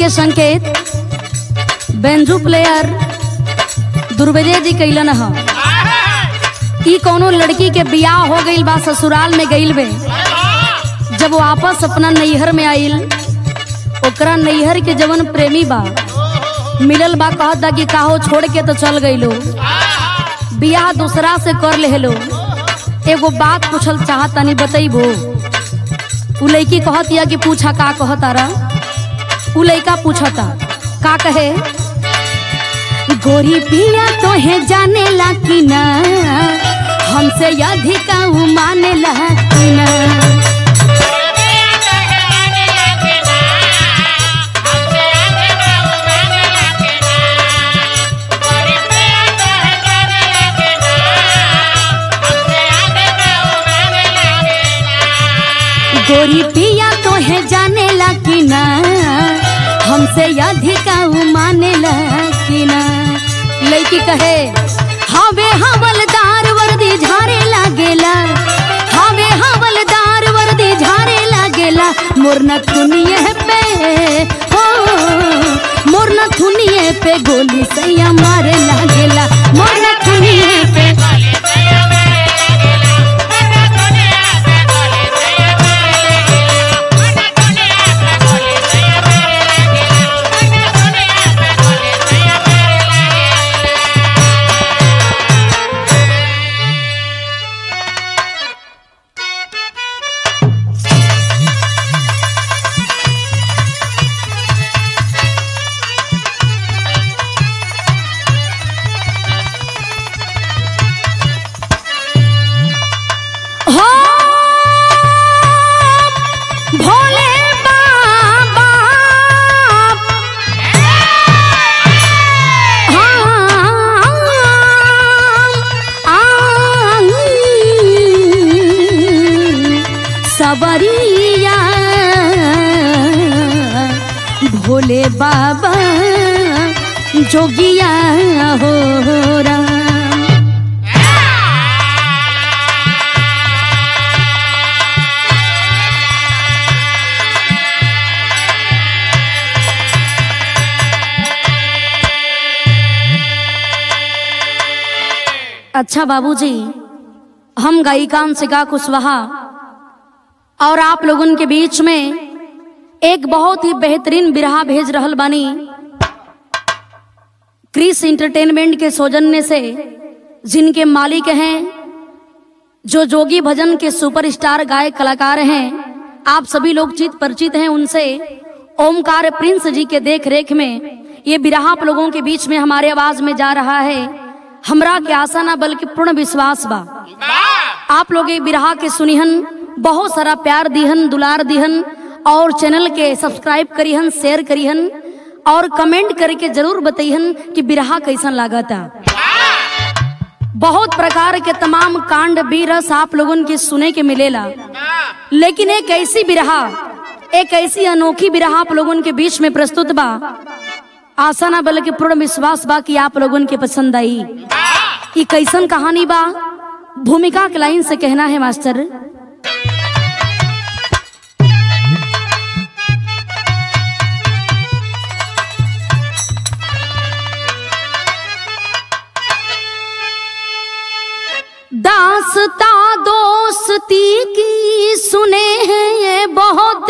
के संकेत बेंजू प्लेयर दुर्वेदे जी कैलन ह ई कोनो लड़की के बियाह हो गईल बा ससुराल में गईल बे जब वापस अपना नैहर में आइल ओकरा नैहर के जवन प्रेमी बा मिलल बा कहत बा कि काहो छोड़ के तो चल गईलो बियाह दूसरा से कर लेहलो एगो बात पूछल चाहत तनी बतैबो उ लड़की कहत या कि पूछा का कहत आरा उ लड़का पूछता का कहे गोरी पिया तो है जाने ला कि ना हमसे अधिक उ माने ला कि ना गोरी पिया तो है जाने ला कि ना हमसे अधिक उ माने ला कि ना लड़की कहे हवे हवलदार वर्दी झारे लागेला हवे हवलदार वर्दी झारे लागेला मोर नथुनिए पे हो मोर नथुनिए पे गोली सैया मारे लागेला मोर नथुनिए पे हो भोले बाबा सबरिया भोले बाबा जोगिया हो राम अच्छा बाबूजी हम गायिकान सिका कुशवाहा और आप लोगन के बीच में एक बहुत ही बेहतरीन बिरहा भेज रहल बानी क्रिस इंटरटेनमेंट के सौजन्य से जिनके मालिक हैं जो जोगी भजन के सुपरस्टार गायक कलाकार हैं आप सभी लोग चित परिचित हैं उनसे ओमकार प्रिंस जी के देख रेख में ये बिरहा आप लोगों के बीच में हमारे आवाज में जा रहा है हमरा के आशा ना बल्कि पूर्ण विश्वास बा आप लोग ये बिरहा के सुनिहन बहुत सारा प्यार दिहन दुलार दिहन और चैनल के सब्सक्राइब करिहन शेयर करिहन और कमेंट करके जरूर बताइहन कि बिरहा कैसन लागता बहुत प्रकार के तमाम कांड बीरस आप लोगन के सुने के मिलेला लेकिन एक ऐसी बिरहा एक ऐसी अनोखी बिरहा आप लोगन के बीच में प्रस्तुत बा आशा ना बल्कि पूर्ण विश्वास बा कि आप लोगन के पसंद आई ये कैसन कहानी बा भूमिका के लाइन से कहना है मास्टर दासता दोस्ती की सुने हैं ये बहुत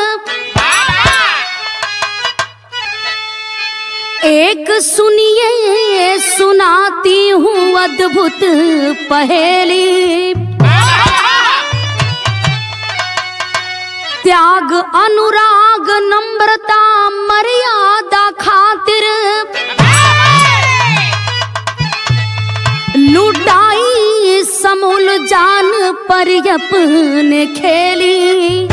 एक सुनिए सुनाती हूँ अद्भुत पहेली त्याग अनुराग नम्रता मर्यादा खातिर लुटाई समूल जान पर अपने खेली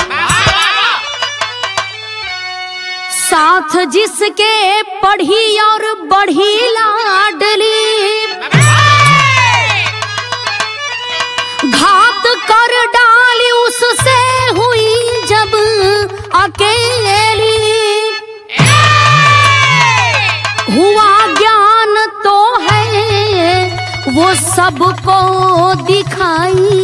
साथ जिसके पढ़ी और बढ़ी लाडली घात कर डाली उससे हुई जब अकेली हुआ ज्ञान तो है वो सबको दिखाई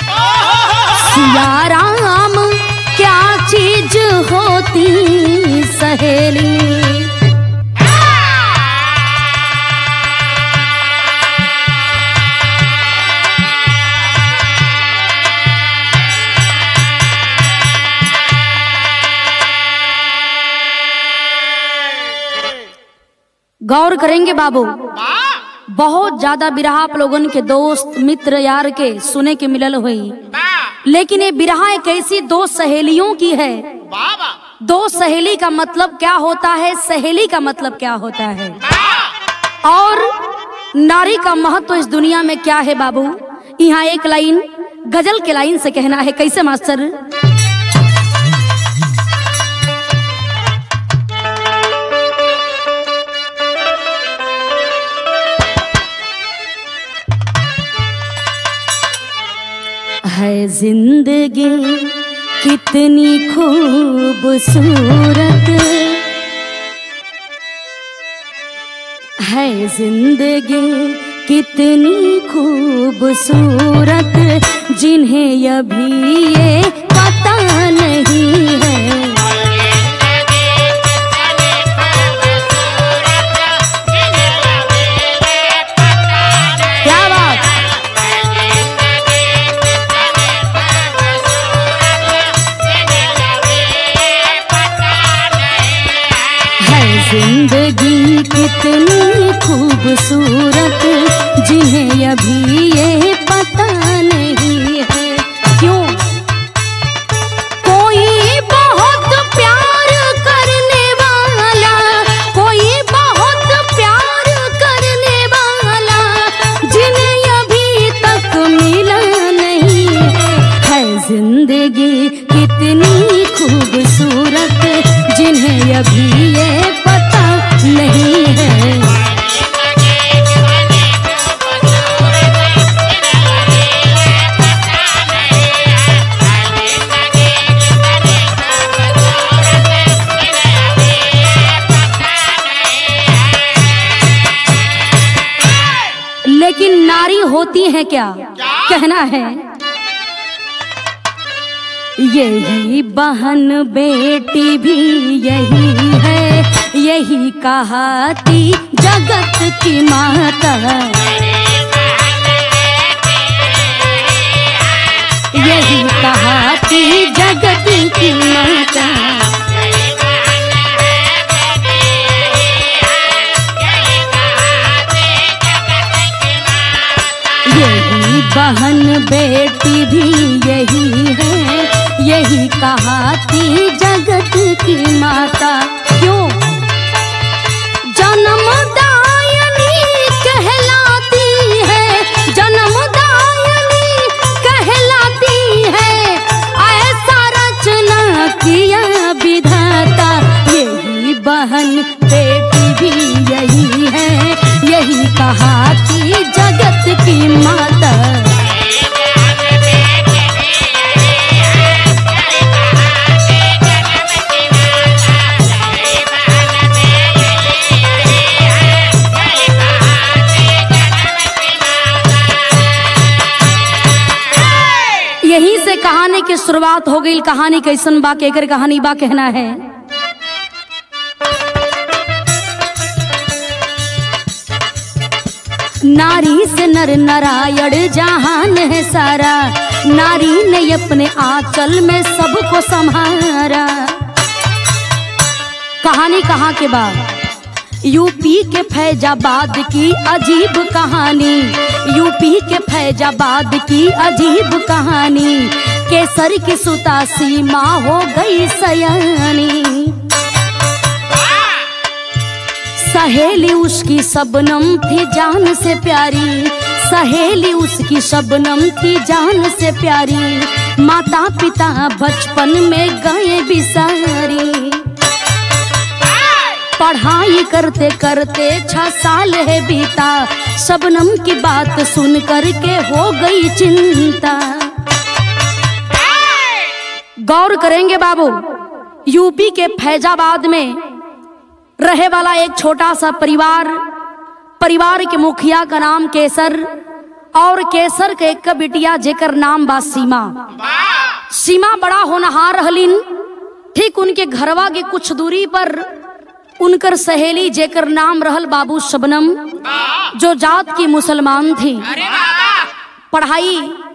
सिया राम क्या चीज होती सहेली गौर करेंगे बाबू वाह बहुत ज्यादा बिरहा आप लोगन के दोस्त मित्र यार के सुने के मिलल हुई वाह लेकिन ये बिरहा एक ऐसी दो सहेलियों की है वाह वाह दो सहेली का मतलब क्या होता है सहेली का मतलब क्या होता है वाह और नारी का महत्व इस दुनिया में क्या है बाबू यहाँ एक लाइन गजल के लाइन से कहना है कैसे मास्टर है जिंदगी कितनी खूबसूरत है जिंदगी कितनी खूबसूरत जिन्हें अभी ये पता नहीं है क्या बात है जिंदगी कितनी खूबसूरत जिन्हें अभी ये पता नहीं है क्यों कोई बहुत प्यार करने वाला कोई बहुत प्यार करने वाला जिन्हें अभी तक मिला नहीं है है जिंदगी कितनी खूबसूरत जिन्हें अभी ये पता नहीं है लेकिन नारी होती है क्या कहना है यही बहन बेटी भी यही है यही कहाती जगत की माता यही कहाती जगत की माता यही बहन बेटी भी यही है यही कहाती जगत की माता क्यों जन्मदायनी कहलाती है जन्मदायनी कहलाती है ऐसा रचना किया विधाता यही बहन बेटी भी यही है यही कहाती जगत की माता यहीं से कहानी की शुरुआत हो गई कहानी कैसन बा केकर कहानी बा कहना है नारी से नर नारायण जहान है सारा नारी ने अपने आंचल में सबको संहारा कहानी कहाँ के बाद यूपी के फैजाबाद की अजीब कहानी यूपी के फैजाबाद की अजीब कहानी केसर की सुता सीमा हो गई सयानी सहेली उसकी शबनम थी जान से प्यारी सहेली उसकी शबनम थी जान से प्यारी माता पिता बचपन में गए बिसारी पढ़ाई करते करते छह साल है बीता शबनम की बात सुन करके हो गई चिंता गौर करेंगे बाबू यूपी के फैजाबाद में रहे वाला एक छोटा सा परिवार परिवार के मुखिया का नाम केसर और केसर के एक बिटिया जेकर नाम बा सीमा सीमा बड़ा होनहार रहलिन ठीक उनके घरवा के कुछ दूरी पर उनकर सहेली जेकर नाम रहल बाबू शबनम जो जात की मुसलमान थी अरे वाह पढ़ाई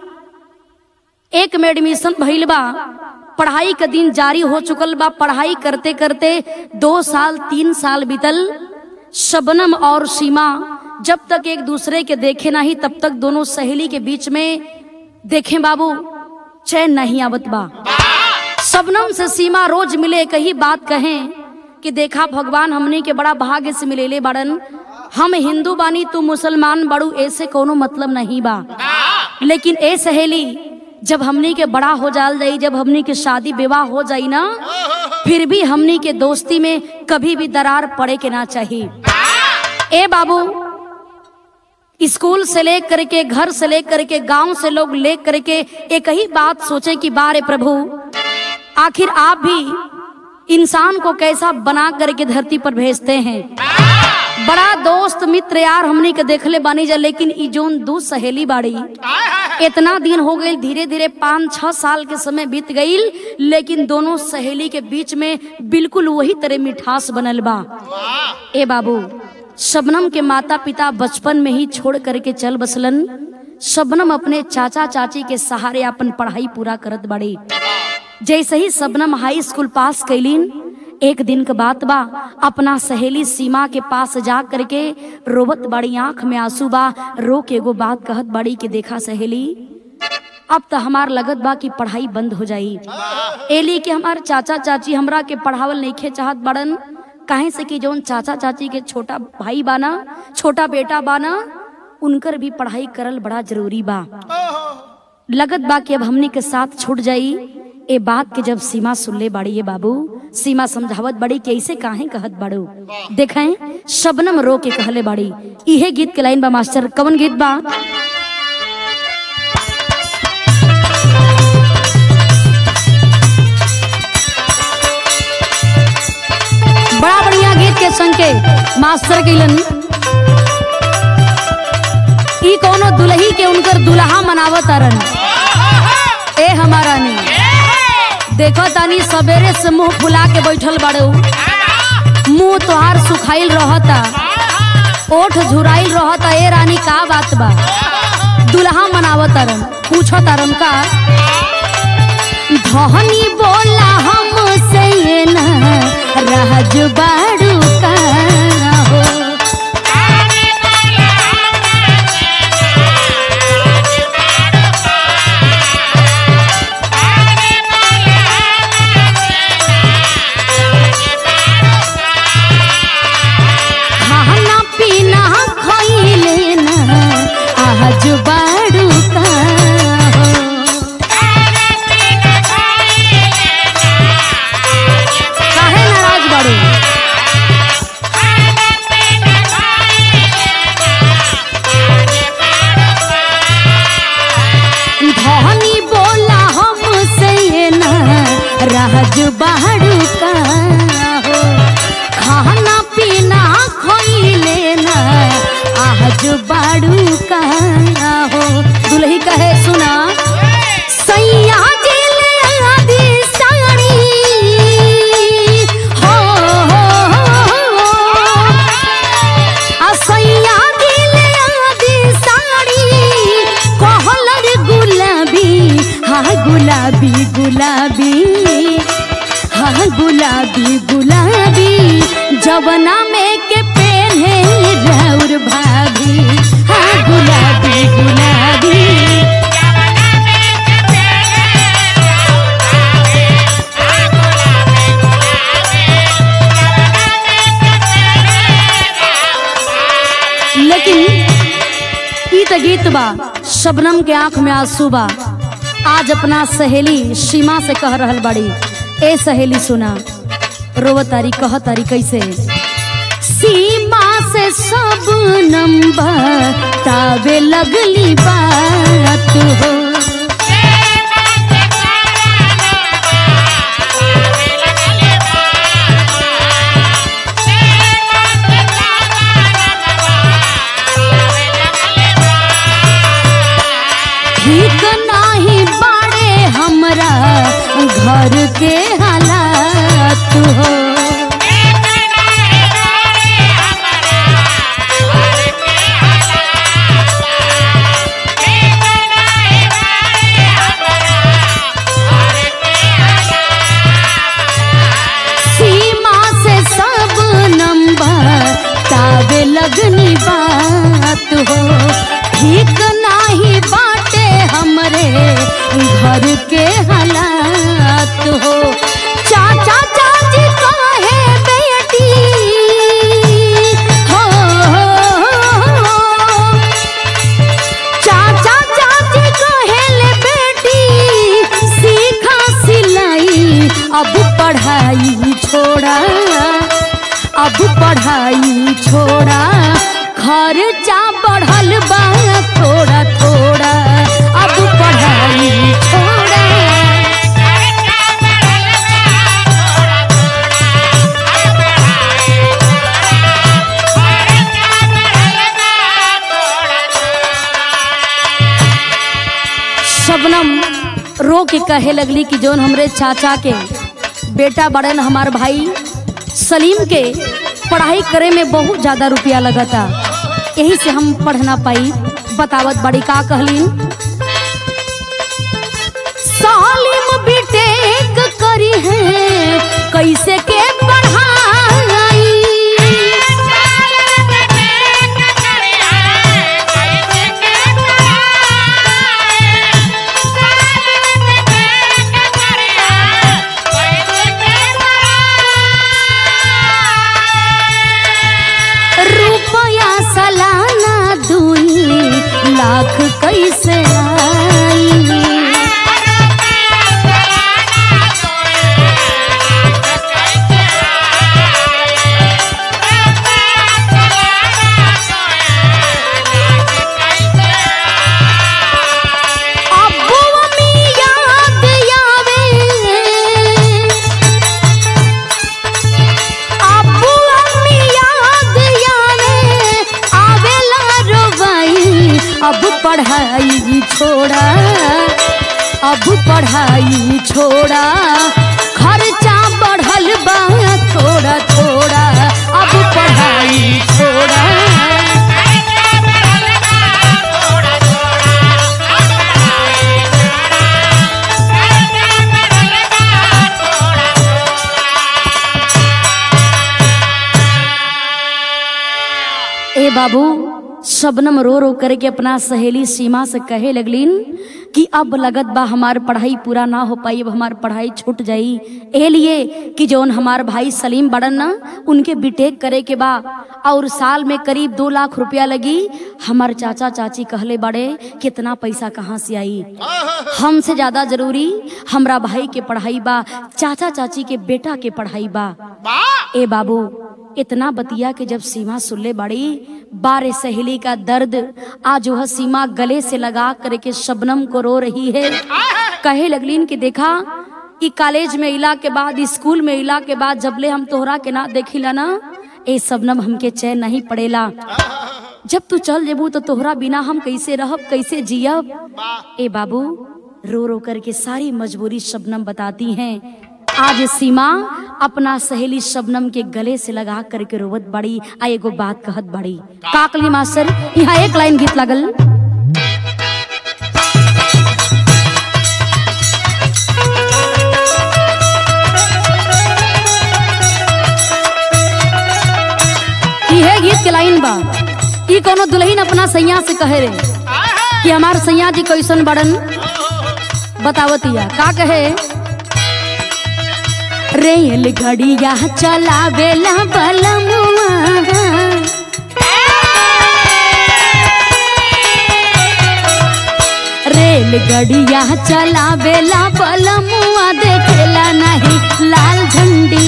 एक में एडमिशन भइल बा पढ़ाई का दिन जारी हो चुकल बा पढ़ाई करते करते दो साल तीन साल बीतल शबनम और सीमा जब तक एक दूसरे के देखे नहीं तब तक दोनों सहेली के बीच में देखें बाबू चैन नहीं आवत बा शबनम से सीमा रोज मिले कही बात कहें कि देखा भगवान हमने के बड़ा भाग्य से मिलेले बड़न हम हिंदू बानी तू मुसलमान बड़ू ऐसे कोनो मतलब नहीं बा लेकिन ए सहेली जब हमनी के बड़ा हो जाल जाई जब हमनी के शादी विवाह हो जाई ना फिर भी हमनी के दोस्ती में कभी भी दरार पड़े के ना चाहिए ए बाबू स्कूल से ले करके घर से ले करके गांव से लोग ले करके एक ही बात सोचे कि बारे प्रभु आखिर आप भी इंसान को कैसा बना करके धरती पर भेजते हैं बड़ा दोस्त मित्र यार हमनी के देखले बानी जा लेकिन ई जोन दू सहेली बाड़ी इतना दिन हो गई धीरे धीरे पाँच छह साल के समय बीत गई लेकिन दोनों सहेली के बीच में बिल्कुल वही तरह मिठास बनल बा ए बाबू शबनम के माता पिता बचपन में ही छोड़ करके चल बसलन शबनम अपने चाचा चाची के सहारे अपन पढ़ाई पूरा करत बाड़ी जैसे ही शबनम हाई स्कूल पास कैलीन एक दिन के बात बा अपना सहेली सीमा के पास जा करके रोबत बड़ी आंख में आंसू बा रो के एगो बात कहत बड़ी कि देखा सहेली अब तो हमार लगत बा कि पढ़ाई बंद हो जाई एली के हमार चाचा चाची हमरा के पढ़ावल नइखे चाहत बड़न काहे से कि जौन चाचा चाची के छोटा भाई बाना छोटा बेटा बाना उनकर भी पढ़ाई करल बड़ा जरूरी बा लगत बा कि अब हमनी के साथ छूट जाई ए बात के जब सीमा सुनले बाड़ी ये बाबू सीमा समझावत बड़ी कि ऐसे काहे कहत बाड़ू देखें शबनम रो के कहले बाड़ी इहे गीत के लाइन बा मास्टर कवन गीत बा बड़ा बढ़िया गीत के संग के मास्टर कैलन ई कोनो दुल्ही के उनकर दुल्हा मनावत अरन ए हमारा ने देखो तानी सवेरे से मुंह फुला के बैठल बाड़ू मुंह तोहार सुखाइल रहता ओठ झुराइल रहता ए रानी का बात बा दुल्हा मनावत अरन पूछो तारन का धनी बोला हमसे ये ना राज बाड़ू का हो खाना पीना खइले ना आज बाड़ू का हो काहे नाराज बाड़ू धनी बोला हमसे ये ना राज बाड़ू का हो खाना पीना खइले ना आज बाड़ू का हो दुल्ही कहे सुना सैया जी ले आदि साड़ी हो आ सैया जी ले आदि साड़ी कहलर गुलाबी हाँ गुलाबी गुलाबी हाँ गुलाबी गुलाबी जवना में के पहने राउर भाभी हाँ गुलाबी गुलाबी लेकिन ई त गीत बा शबनम के आंख में आंसू बा आज अपना सहेली सीमा से कह रहल बाड़ी ए सहेली सुना रोव तारी कह तारी कैसे सीमा से सब नंबर तावे लगली बात हो ठीक नाही बाड़े हमरा घर के हालात हो सीमा से सब नंबर तावे लगनी बात हो ठीक नाही बाटे हमरे घर के हालात हो चाचा चाची काहे बेटी हो, हो, हो। चाचा चाची कहेले बेटी सीखा सिलाई अब पढ़ाई छोड़ा अब पढ़ाई छोड़ा खर्चा बढ़ल बा थोड़ा थोड़ा अब पढ़ाई छोड़ा शबनम रो के कहे लगली कि जोन हमरे चाचा के बेटा बड़न हमार भाई सलीम के पढ़ाई करे में बहुत ज्यादा रुपया लगता यही से हम पढ़ ना पाई बतावत बड़ी का कहलीन सालिम बीटेक करी है कैसे के पढ़ाई रुपया सालाना दुई लाख कैसे आई अब्बू अम्मी याद आवे अब्बू अम्मी याद आवे आवेला रोवाई अब पढ़ाई छोड़ा अब पढ़ाई छोड़ा खर्चा बढ़ल बा थोड़ा थोड़ा अब पढ़ाई छोड़ा ए बाबू शबनम रो रो करके अपना सहेली सीमा से कहे लगलीन कि अब लगत बा हमार पढ़ाई पूरा ना हो पाई अब हमार पढ़ाई छूट जाई ए लिए कि जौन हमार भाई सलीम बड़न ना उनके बीटेक करे के बा और साल में करीब दो लाख रुपया लगी हमार चाचा चाची कहले बड़े कितना पैसा कहाँ से आई हमसे ज्यादा जरूरी हमरा भाई के पढ़ाई बा चाचा चाची के बेटा के पढ़ाई बा ए बाबू इतना बतिया के जब सीमा सुनले बड़ी बारे सहेली का दर्द आज वह सीमा गले से लगा करके शबनम को रो रही है कहे लगलीन कि देखा ई कॉलेज में इला के बाद स्कूल में इला के बाद जबले हम तोहरा के ना देखिला ना ए शबनम हमके चैन नहीं पड़ेला जब तू चल जेबू तो तोहरा बिना हम कैसे रहब कैसे जियब ए बाबू रो रो करके सारी मजबूरी शबनम बताती हैं आज सीमा अपना सहेली शबनम के गले से लगा करके रोवत बड़ी आ एगो बात कहत बड़ी काकली मास्टर यहाँ एक लाइन गीत लगल इहे गीत के लाइन बा ई कोनो दुल्हन अपना सैया से कहे रे कि हमार सैया जी कैसन बड़न बतावतिया का कहे रेल घड़िया चलावेला बलमुआ रेल गड़िया चलावेला बलमुआ देखेला नहीं लाल झंडी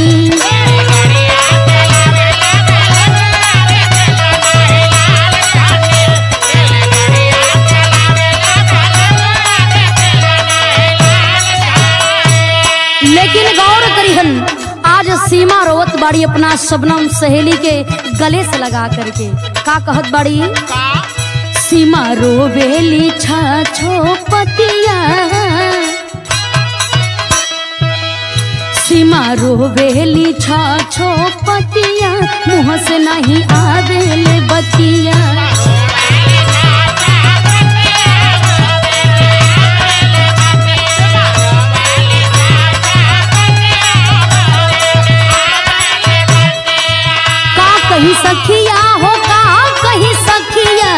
लेकिन गौर करिहन आज सीमा रोवत बाड़ी अपना शबनम सहेली के गले से लगा करके का कहत बाड़ी सीमा रोवेली छो पतिया सीमा रोवेली छ छो पतिया मुँह से नहीं आवेले बतिया का कही सखिया हो का कही सखिया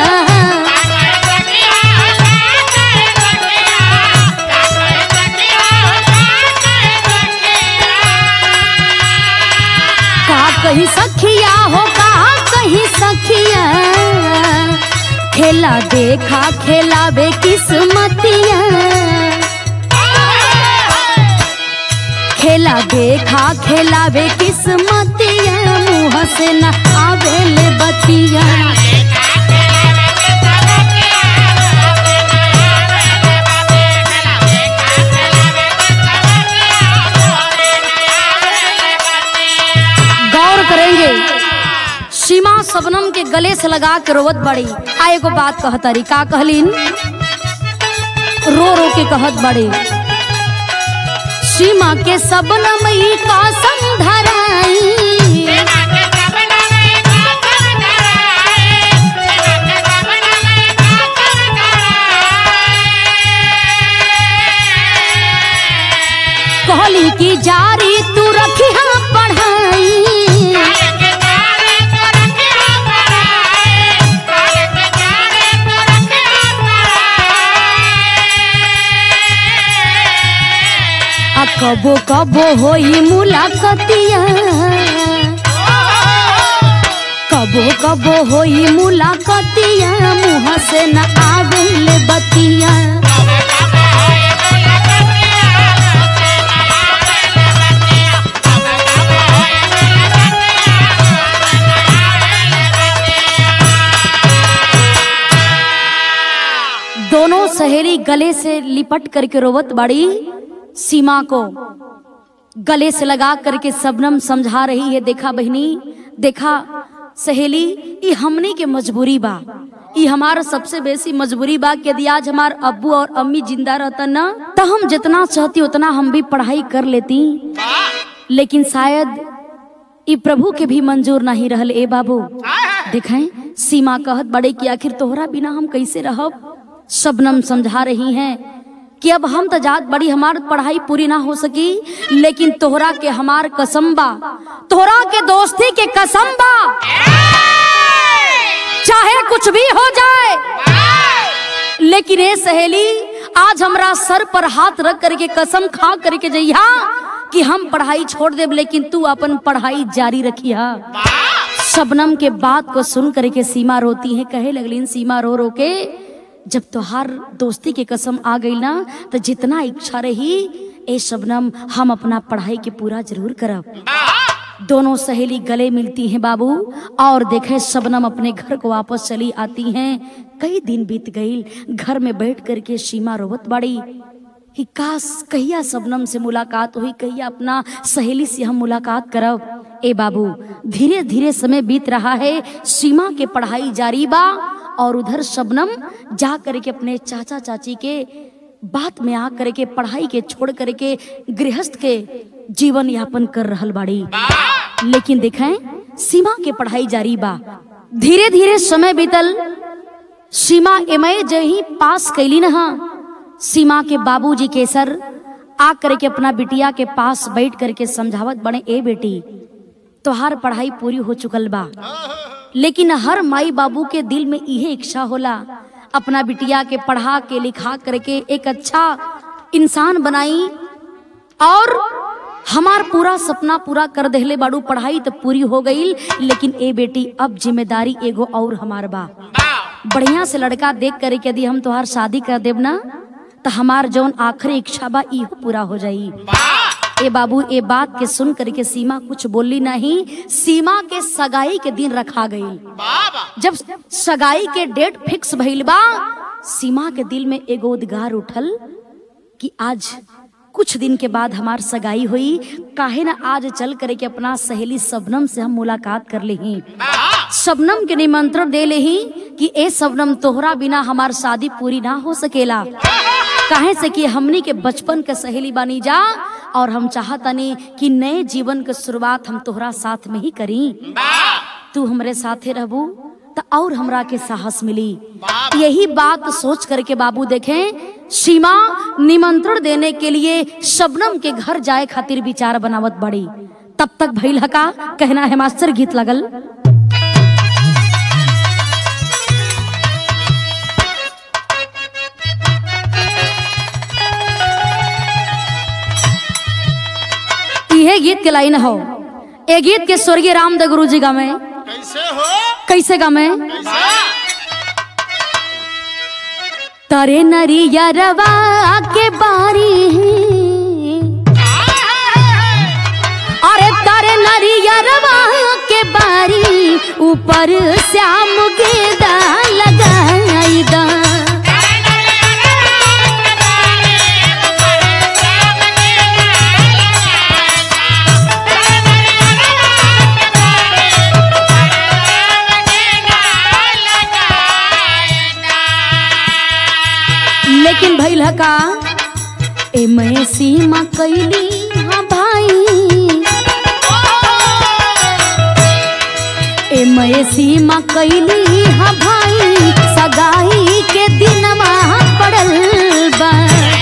का कही सखिया हो का कही सखिया खेला देखा खेलावे किस्मतिया खेला देखा खेलावे किस्मतिया मुँह से न आवेले बतिया गौर करेंगे सीमा सबनम के गले से लगा के रोवत बड़ी आ एगो बात कहतरी का कहलीन रो रो के कहत बड़ी सीमा के सबनम ई कसम धराई कहली कि जारी तू रखी हम पढ़ाई आ कबो कबो होई मुलाकातिया कबो कबो होई मुलाकातिया मुँह से न आवेले बतिया दोनों सहेली गले से लिपट करके रोवत बड़ी सीमा को गले से लगा करके सबनम समझा रही है देखा बहनी देखा सहेली ये हमने के मजबूरी बा ये हमारा सबसे बेसी मजबूरी बा कि यदि आज हमार अब्बू और अम्मी जिंदा रहता ना तो हम जितना चाहती उतना हम भी पढ़ाई कर लेती लेकिन शायद ये प्रभु के भी मंजूर नहीं रहल ए बाबू देखें सीमा कहत बड़े कि आखिर तोहरा बिना हम कैसे रहब शबनम समझा रही हैं कि अब हम तो जात बड़ी हमार पढ़ाई पूरी ना हो सकी लेकिन तोहरा के हमार कसम बा तोहरा के दोस्ती के कसम बा चाहे कुछ भी हो जाए लेकिन ए सहेली आज हमरा सर पर हाथ रख करके कसम खा करके जइहा कि हम पढ़ाई छोड़ देब लेकिन तू अपन पढ़ाई जारी रखिया शबनम के बात को सुन करके सीमा रोती है कहे लगलीन सीमा रो रो के जब तोहार दोस्ती के कसम आ गई ना तो जितना इच्छा रही ए शबनम हम अपना पढ़ाई के पूरा जरूर करब दोनों सहेली गले मिलती हैं बाबू और देखे शबनम अपने घर को वापस चली आती हैं कई दिन बीत गई घर में बैठ करके सीमा रोवत बड़ी कि काश कहिया शबनम से मुलाकात हुई कहिया अपना सहेली से हम मुलाकात करब ए बाबू धीरे धीरे समय बीत रहा है सीमा के पढ़ाई जारी बा और उधर शबनम जा करके अपने चाचा चाची के बात में आ करके पढ़ाई के छोड़ करके गृहस्थ के जीवन यापन कर रहल बाड़ी लेकिन देखें सीमा के पढ़ाई जारी बा धीरे धीरे समय बीतल सीमा एमए जही पास कैली न सीमा के बाबूजी के सर आ करके अपना बिटिया के पास बैठ करके समझावत बने ए बेटी तोहार पढ़ाई पूरी हो चुकल बा लेकिन हर माई बाबू के दिल में यही इच्छा होला अपना बिटिया के पढ़ा के लिखा करके एक अच्छा इंसान बनाई और हमार पूरा सपना पूरा कर देहले बाड़ू पढ़ाई तो पूरी हो गई लेकिन ए बेटी अब जिम्मेदारी एगो और हमार बा बढ़िया से लड़का देख करे के यदि हम तोहार शादी कर देब ना तो हमार जौन आखिरी इच्छा बा इहो पूरा हो जाई ए बाबू ए बात के सुन करके सीमा कुछ बोली नहीं सीमा के सगाई के दिन रखा गई जब सगाई के डेट फिक्स भइल बा सीमा के दिल में एगो उद्गार उठल कि आज कुछ दिन के बाद हमार सगाई हुई काहे ना आज चल करे के अपना सहेली सबनम से हम मुलाकात कर ली सबनम के निमंत्रण दे ले कि ए सबनम तोहरा बिना हमार शादी पूरी ना हो सकेला काहे से कि हमनी के बचपन के सहेली बानी जा और हम चाहतनी कि नए जीवन के शुरुआत हम तोहरा साथ में ही करी तू हमरे साथे रहबू तो और हमरा के साहस मिली यही बात सोच करके बाबू देखें सीमा निमंत्रण देने के लिए शबनम के घर जाए खातिर विचार बनावत बड़ी तब तक भइल हका कहना है मास्टर गीत लगल इहे गीत के लाइन हो ए गीत के स्वर्गीय रामदेव गुरु जी गावे कैसे हो कैसे गावे कैसे तारे नरिया रवा के बारी अरे तारे नरिया रवा के बारी ऊपर श्याम गेदा लगाई दा लेकिन भइल ह का ए मैं सीमा कैली हाँ भाई ए मैं सीमा कैली हाँ भाई सगाई के दिनमा पड़ल बा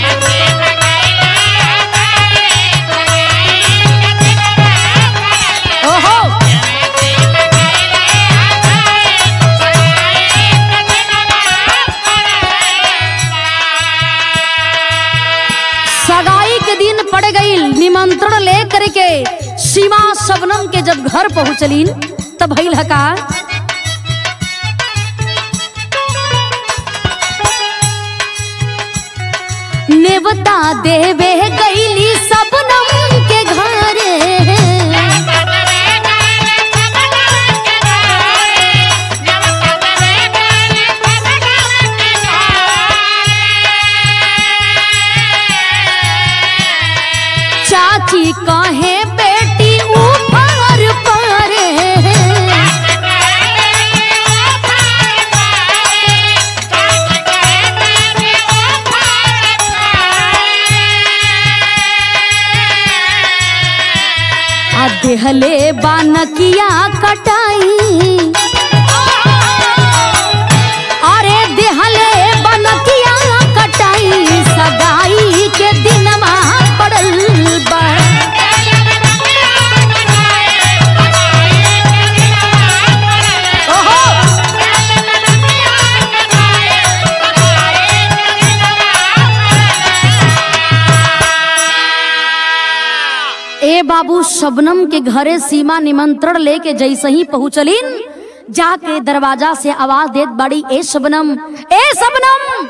ओहो सगाई के दिन पड़ गई निमंत्रण ले करके सीमा शबनम के जब घर पहुंचलीन तब भइल ह का नेवता देवे गईली सबनम के घरे चाची कहे बेटी ऊपर परे आ देहले बानकिया कटाई अरे देहले बनकिया कटाई सगाई के दिनमा पड़ल बा ओहो ए बाबू शबनम के घरे सीमा निमंत्रण लेके जैसे ही पहुंचलीन जाके दरवाजा से आवाज देत बड़ी ए शबनम ए शबनम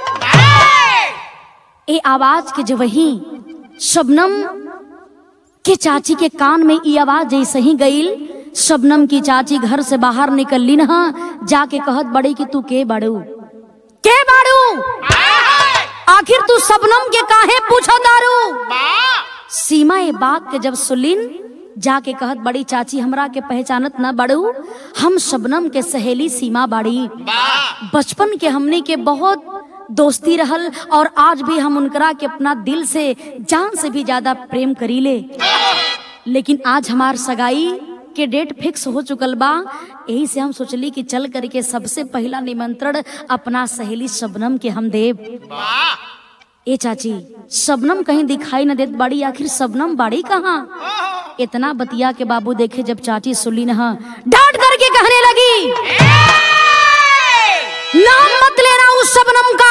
ए आवाज के जब वही शबनम के चाची के कान में ई आवाज जैसे ही गईल शबनम की चाची घर से बाहर निकलली न जाके कहत बड़ी कि तू के बाड़ू के बाड़ू आखिर तू शबनम के काहे पूछो दारू सीमा ए बात के जब सुलिन जाके कहत बड़ी चाची हमरा के पहचानत न बड़ू हम शबनम के सहेली सीमा बाड़ी बचपन के हमने के बहुत दोस्ती रहल और आज भी हम उनकरा के अपना दिल से जान से भी ज्यादा प्रेम करीले लेकिन आज हमार सगाई के डेट फिक्स हो चुकल बा यही से हम सोचली कि चल करके सबसे पहला निमंत्रण अपना सहेली शबनम के हम देव ए चाची शबनम कहीं दिखाई न देत बाड़ी आखिर शबनम बाड़ी कहाँ इतना बतिया के बाबू देखे जब चाची सुली न डांट करके कहने लगी नाम मत लेना उस शबनम का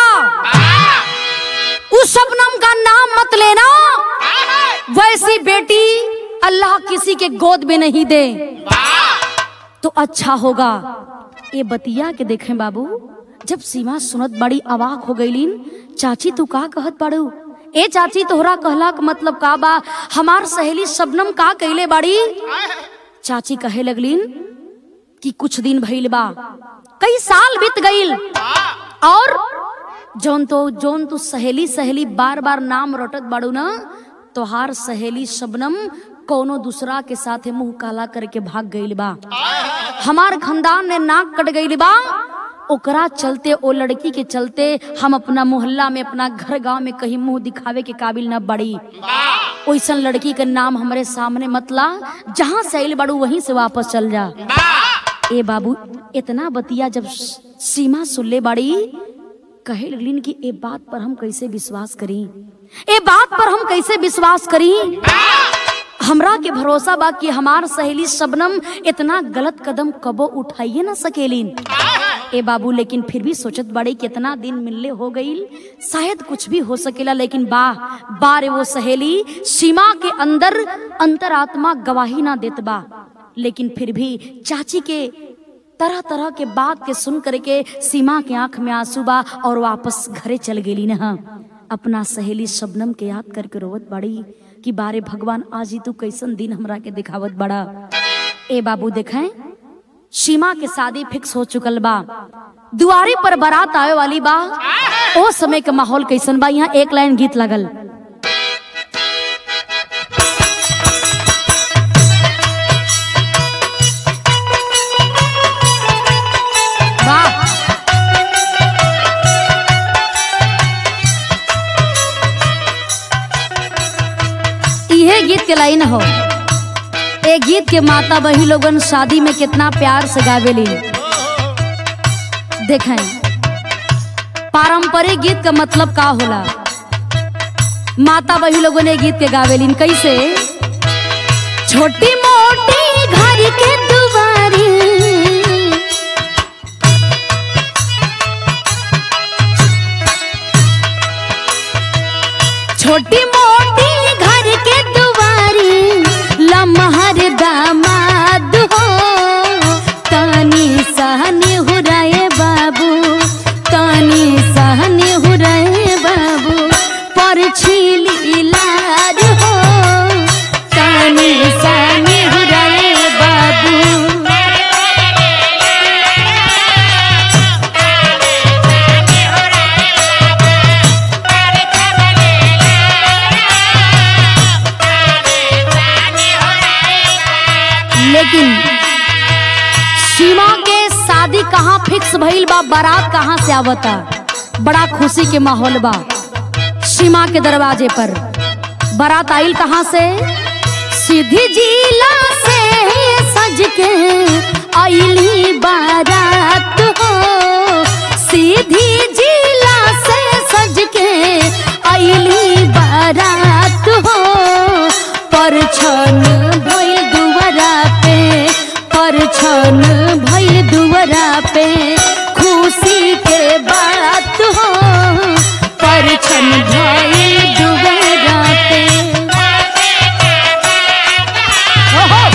उस शबनम का नाम मत लेना वैसी बेटी अल्लाह किसी के गोद में नहीं दे तो अच्छा होगा ये बतिया के देखें बाबू जब सीमा सुनत बड़ी अवाक हो गईलीन चाची तू का कहत बाड़ू ए चाची तोहरा कहला का मतलब का बा हमार सहेली शबनम का कहले बाड़ी चाची कहे लगलीन कि कुछ दिन भइल बा कई साल बीत गईल और जौन तो जौन तू सहेली सहेली बार बार नाम रटत बाड़ू ना तोहार सहेली शबनम कोनो दूसरा के साथे मुंह काला करके भाग गईल बा हमार खानदान ने नाक कट गईल बा ओकरा चलते ओ लड़की के चलते हम अपना मोहल्ला में अपना घर गांव में कहीं मुंह दिखावे के काबिल न बड़ी ओइसन लड़की के नाम हमारे सामने मतला जहाँ से आइल बाड़ू वहीं से वापस चल जा ए बाबू इतना बतिया जब सीमा सुनले बाड़ी कहे लगलिन कि ए बात पर हम कैसे विश्वास करी ए बात पर हम कैसे विश्वास करी हमरा के भरोसा बा कि हमार सहेली शबनम इतना गलत कदम कबो उठाइए ना सकेलिन ए बाबू लेकिन फिर भी सोचत बड़े कितना दिन मिलले हो गईल शायद कुछ भी हो सकेला लेकिन बा बारे वो सहेली सीमा के अंदर अंतरात्मा गवाही ना देत बा लेकिन फिर भी चाची के तरह तरह के बात के सुन करके सीमा के आंख में आंसू बा और वापस घरे चल गेली न अपना सहेली शबनम के याद करके रोवत बड़ी कि बारे भगवान आज ही तू कैसन दिन हमरा के दिखावत बड़ा ए बाबू देखें सीमा के शादी फिक्स हो चुकल बा दुआरे पर बारात आवे वाली बा ओ समय के माहौल कैसन बा यहाँ एक लाइन गीत लगल वाह इहे गीत के लाइन हो ए गीत के माता बही लोगन शादी में कितना प्यार से गावेली देखें पारंपरिक गीत का मतलब का होला माता बही लोगों ने गीत के गावेलिन कैसे छोटी मोटी घर के दुआरी छोटी मोटी घर के दुआरी लमहर दामाद हो तानी सहनी हुराए बाबू तानी सहनी हुराए बाबू पर छीली लाज हो तानी सहनी हुराए बाबू लेकिन सीमा के शादी कहाँ फिक्स भइल बा बारात कहाँ से आवता बड़ा खुशी के माहौल बा सीमा के दरवाजे पर बारात आइल कहाँ से सीधी जिला से सज के आइली बारात हो सीधी जिला से सज के आइली बारात हो पर छन भइल दुवरा पे पर छन भइल दुवरा पे खुशी के बात हो पर छन भइल दुवरा पे हो हो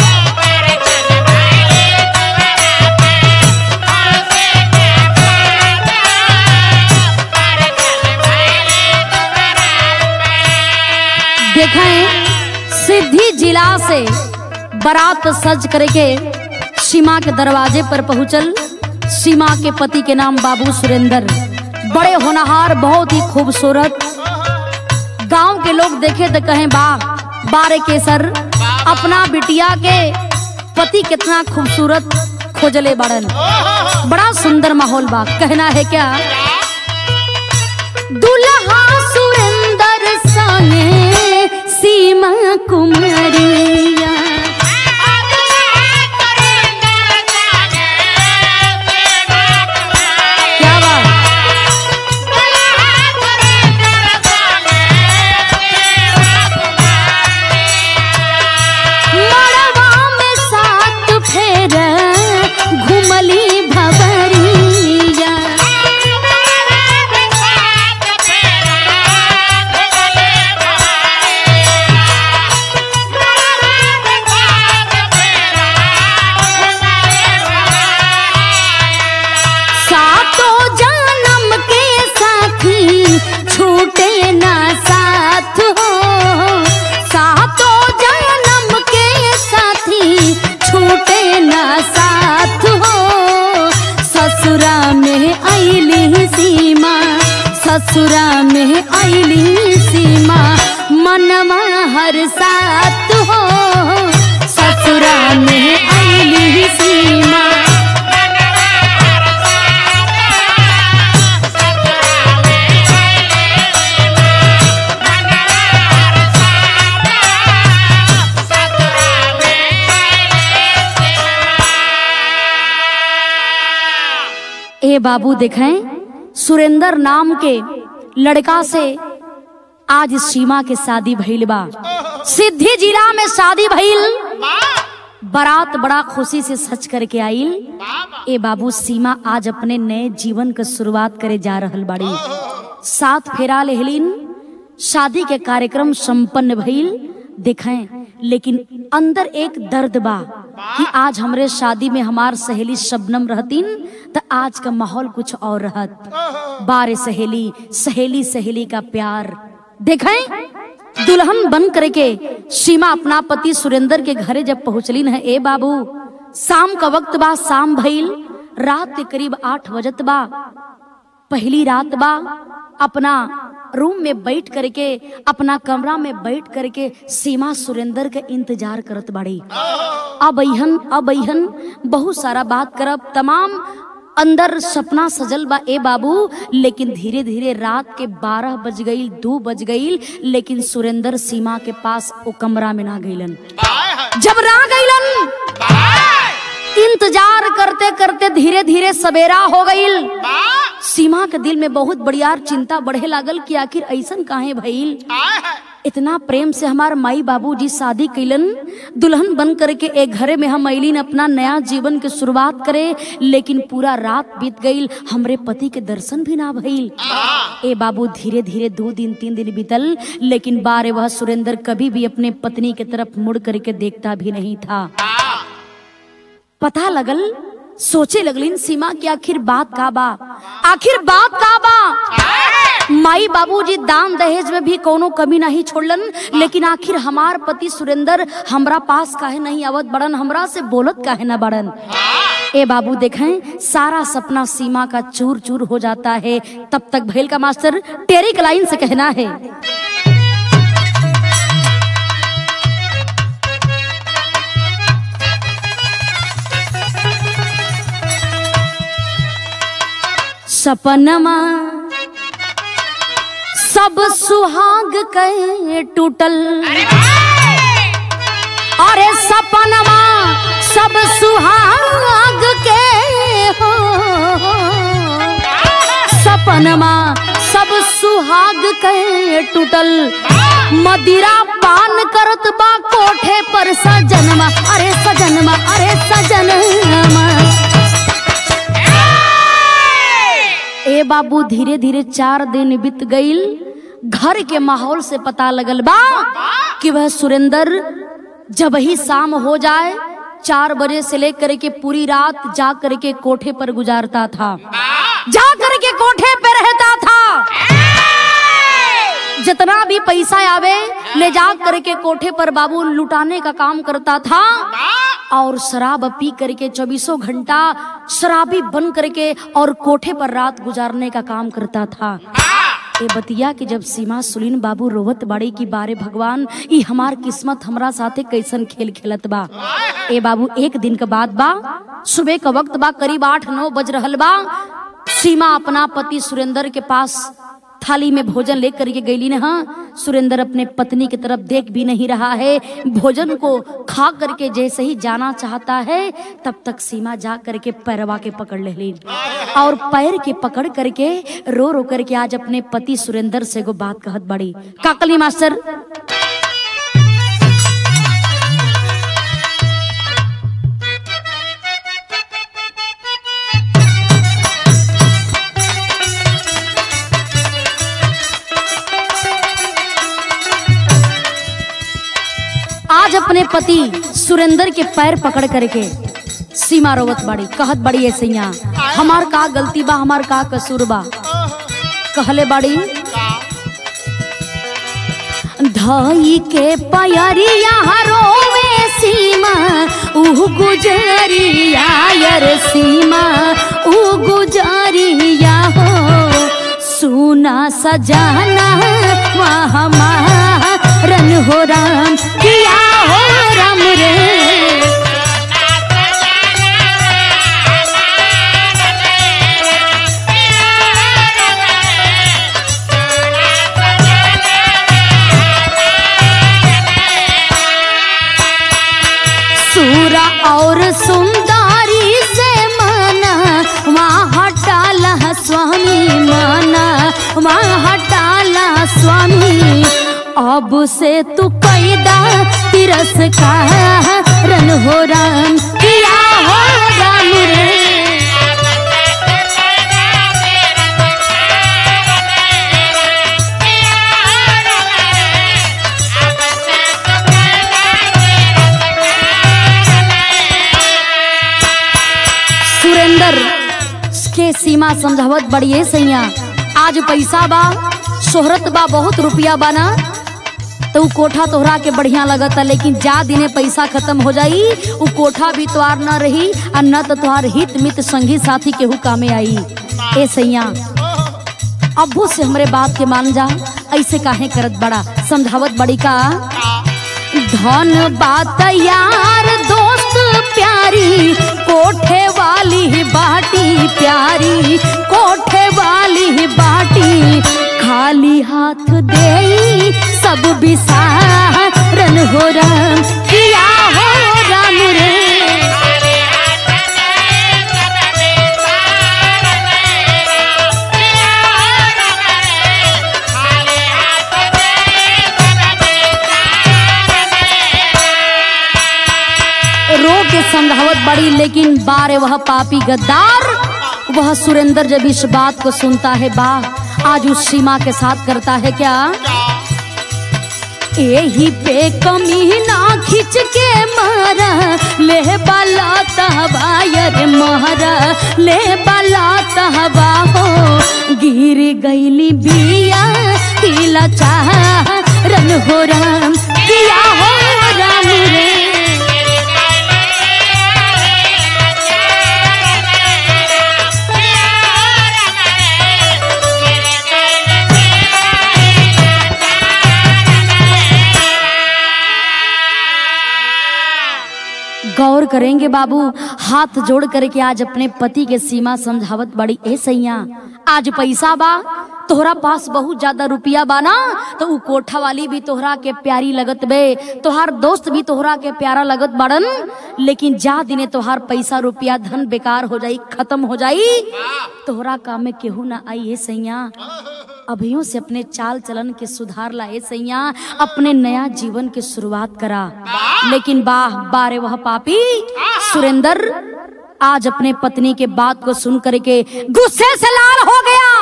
देखें सिद्धि जिला से बारात सज करके सीमा के दरवाजे पर पहुंचल सीमा के पति के नाम बाबू सुरेंद्र बड़े होनहार बहुत ही खूबसूरत गांव के लोग देखे तो कहें वाह बारे केसर अपना बिटिया के पति कितना खूबसूरत खोजले बड़न बड़ा सुंदर माहौल बा कहना है क्या दुल्हा सुरेंद्र संगे सीमा कुमारिया क्या बात मड़वा में सात फेर घुमली भवरिया सातों जन्म के साथी छूटे ना साथ हो सातों जन्म के साथी छूटे ना साथ हो ससुरा में आईली सीमा ससुरा में आईली सीमा मनवा हर साथ हो ससुरा में आईली सीमा ए बाबू देखें सुरेंद्र नाम के लड़का से आज सीमा के शादी भइल बा सिद्धि जिला में शादी भइल वाह बारात बड़ा खुशी से सच करके आइल वाह ए बाबू सीमा आज अपने नए जीवन के शुरुआत करे जा रहल बाड़ी सात फेरा लेहलिन शादी के कार्यक्रम संपन्न भइल देखें लेकिन अंदर एक दर्द बा कि आज हमरे शादी में हमार सहेली शबनम रहतीन त आज का माहौल कुछ और रहत बारे सहेली सहेली सहेली का प्यार देखें दुल्हन बन करके सीमा अपना पति सुरेंद्र के घरे जब पहुंचली है ए बाबू शाम का वक्त बा शाम भइल रात के करीब आठ बजत बा पहली रात बा अपना रूम में बैठ करके अपना कमरा में बैठ करके सीमा सुरेंद्र के इंतजार करत बाड़ी अब अहन अब अहन बहुत सारा बात करब तमाम अंदर सपना सजल बा ए बाबू लेकिन धीरे धीरे रात के बारह बज गईल दो बज गईल लेकिन सुरेंद्र सीमा के पास ओ कमरा में ना गईलन वाह जब ना गईलन इंतजार करते करते धीरे धीरे सवेरा हो गईल वाह सीमा के दिल में बहुत बड़ियार चिंता बढ़े लागल कि आखिर ऐसन काहे भइल इतना प्रेम से हमार माई बाबूजी शादी कैलन दुल्हन बन करके एक घरे में हम अलिन अपना नया जीवन के शुरुआत करे लेकिन पूरा रात बीत गईल हमरे पति के दर्शन भी ना भइल ए बाबू धीरे धीरे दो दिन तीन दिन बीतल लेकिन बारे वह सुरेंद्र कभी भी अपने पत्नी के तरफ मुड़ करके देखता भी नहीं था पता लगल सोचे लगलिन सीमा की आखिर बात का बा आखिर बात का बा माई बाबूजी दान दहेज में भी कोनो कमी नहीं छोड़लन लेकिन आखिर हमार पति सुरेंद्र हमरा पास काहे नहीं आवत बड़न हमरा से बोलत काहे ना बड़न ए बाबू देखें सारा सपना सीमा का चूर चूर हो जाता है तब तक भैल का मास्टर टेरिक लाइन से कहना है सपनमा सब सुहाग के टूटल अरे सपनमा सब सुहाग के हो सपनमा सब सुहाग के टूटल मदिरा पान करत बा कोठे पर सजनमा अरे सजनमा अरे सजनमा ए बाबू धीरे धीरे चार दिन बीत गईल घर के माहौल से पता लगल बा कि वह सुरेंद्र जब ही शाम हो जाए चार बजे से लेकर के पूरी रात जा करके कोठे पर गुजारता था जा करके कोठे पे रहता था जितना भी पैसा आवे ले जा करके कोठे पर बाबू लुटाने का काम करता था और शराब पी करके चौबीसों घंटा शराबी बन करके और कोठे पर रात गुजारने का काम करता था ए बतिया कि जब सीमा सुलीन बाबू रोवत बाड़ी की बारे भगवान ई हमार किस्मत हमरा साथे कैसन खेल खेलत बा ए बाबू एक दिन के बाद बा सुबह का वक्त बा करीब आठ नौ बज रहल बा सीमा अपना पति सुरेंद्र के पास थाली में भोजन लेकर के गईली ने हाँ सुरेंद्र अपने पत्नी की तरफ देख भी नहीं रहा है भोजन को खा करके जैसे ही जाना चाहता है तब तक सीमा जा करके पैरवा के पकड़ ले ली और पैर के पकड़ करके रो रो करके आज अपने पति सुरेंद्र से को बात कहत बड़ी काकली मास्टर आज अपने पति सुरेंद्र के पैर पकड़ करके सीमा रोवत बड़ी कहत बड़ी ऐसे यहाँ हमार का गलती बा हमार का कसूर बा कहले बड़ी धाई के पयरिया रोवे सीमा ऊ गुजरिया यर सीमा ऊ गुजरिया हो सुना सजाना वहाँ रन हो राम किया हो राम रे सूरा और सुंदरी से मना वहाँ हटा अब से तू कैदा तिरस का रन हो राम किया हो राम रे सुरेंद्र के सीमा समझावत बड़िए सैया आज पैसा बा शोहरत बा बहुत रुपया बा ना तो उ कोठा तोहरा के बढ़िया लगता लेकिन जा दिने पैसा खत्म हो जाई उ कोठा भी तोहार न रही और न तो तोहार हित मित संगी साथी केहू कामे आई ए सैया अब्बू से हमरे बात के मान जा ऐसे काहे करत बड़ा समझावत बड़ी का धन बात यार दोस्त प्यारी कोठे वाली बाटी प्यारी कोठे वाली बाटी खाली हाथ दे सब बिसारन हो राम किया हो राम रे रो के समझावत बड़ी लेकिन बारे वह पापी गद्दार वह सुरेंद्र जब इस बात को सुनता है बा आज उस सीमा के साथ करता है क्या यही पे कमी ना खिंच के मारा ले बाला तहबायर मारा ले बाला तहबा हो गिर गईली बिया तिला चाह रन हो राम किया हो राम रे गौर करेंगे बाबू हाथ जोड़ करके आज अपने पति के सीमा समझावत बड़ी ए सैया आज पैसा बा तोहरा पास बहुत ज्यादा रुपया बा ना तो उ कोठा वाली भी तोहरा के प्यारी लगत बे तोहार दोस्त भी तोहरा के प्यारा लगत बड़न लेकिन जा दिने तोहार पैसा रुपया धन बेकार हो जाई खत्म हो जाई तोहरा काम में केहू ना आई ए सैया अभियों से अपने चाल चलन के सुधार लाए सैया अपने नया जीवन की शुरुआत करा लेकिन वाह बारे वह पापी सुरेंद्र आज अपने पत्नी के बात को सुन करके गुस्से से लाल हो गया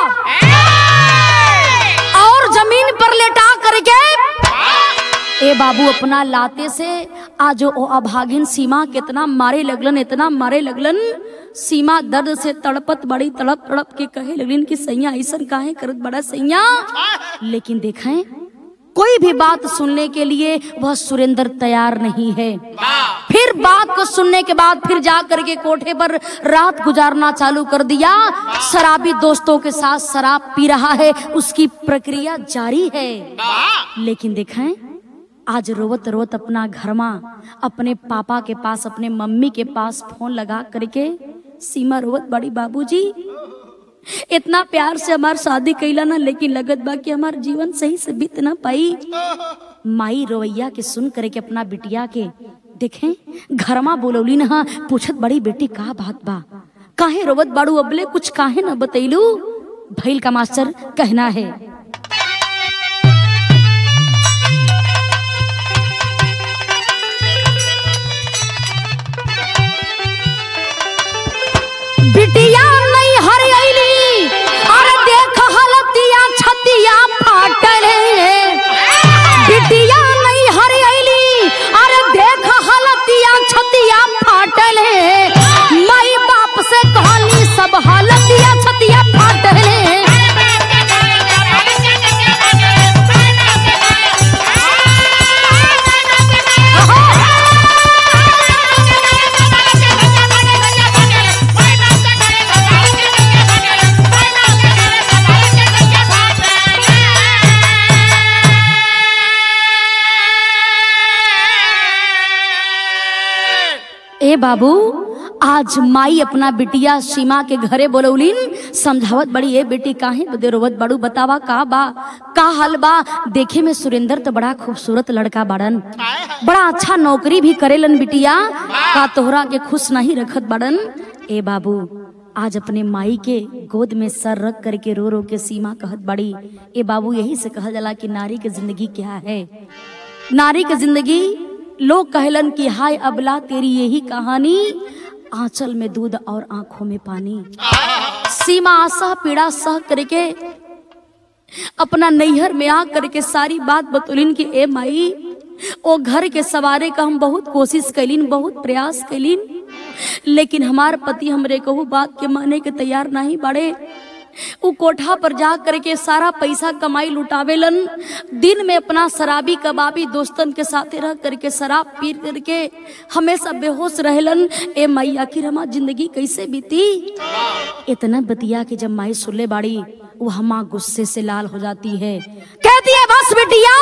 और जमीन पर लेटा करके ए बाबू अपना लाते से आज ओ अभागिन सीमा कितना मारे लगलन इतना मारे लगलन सीमा दर्द से तड़पत बड़ी तड़प तड़प के कहे लगलिन कि सैया ऐसन काहे करत बड़ा सैया लेकिन देखें कोई भी बात सुनने के लिए वह सुरेंद्र तैयार नहीं है फिर बात को सुनने के बाद फिर जा करके कोठे पर रात गुजारना चालू कर दिया शराबी दोस्तों के साथ शराब पी रहा है उसकी प्रक्रिया जारी है लेकिन देखें आज रोवत रोवत अपना घर में अपने पापा के पास अपने मम्मी के पास फोन लगा करके सीमा रोवत बड़ी बाबूजी इतना प्यार से हमार शादी कैला ना लेकिन लगत बा कि हमार जीवन सही से बीत ना पाई माई रोवैया के सुन करे के अपना बिटिया के देखें घरमा बोलौली ना पूछत बड़ी बेटी का बात बा काहे रोवत बाड़ू अबले कुछ काहे ना बतैलू भैल का मास्टर कहना है बिटिया नहीं हरियली अरे देख हलतिया छतिया फाटल बिटिया नहीं हरियली अरे देख हलतिया छतिया फाटल माई बाप से कहानी सब हलतिया छतिया फाटल ए बाबू आज माई अपना बिटिया सीमा के घरे बोलौलीन समझावत बड़ी ए बेटी काहे बदे रोवत बड़ू बतावा का बा का हाल बा देखे में सुरेंद्र तो बड़ा खूबसूरत लड़का बाड़न बड़ा अच्छा नौकरी भी करेलन बिटिया का तोहरा के खुश नहीं रखत बाड़न ए बाबू आज अपने माई के गोद में सर रख करके रो रो के सीमा कहत बड़ी ए बाबू यही से कहल जाला कि नारी के जिंदगी क्या है नारी के जिंदगी लोग कहलन कि हाय अबला तेरी यही कहानी आंचल में दूध और आंखों में पानी सीमा आशा पीड़ा सह करके अपना नैहर में आ करके सारी बात बतौलिन कि ए माई ओ घर के सवारे का हम बहुत कोशिश कैलिन बहुत प्रयास कैलिन लेकिन हमार पति हमरे कहू बात के माने के तैयार नहीं बड़े उ कोठा पर जा करके सारा पैसा कमाई लुटावेलन दिन में अपना शराबी कबाबी दोस्तन के साथे रह करके शराब पी करके हमेशा बेहोश रहेलन ए माई आखिर हमार जिंदगी कैसे बीती इतना बतिया के जब माई सुनले बाड़ी वो हमा गुस्से से लाल हो जाती है कहती है बस बिटिया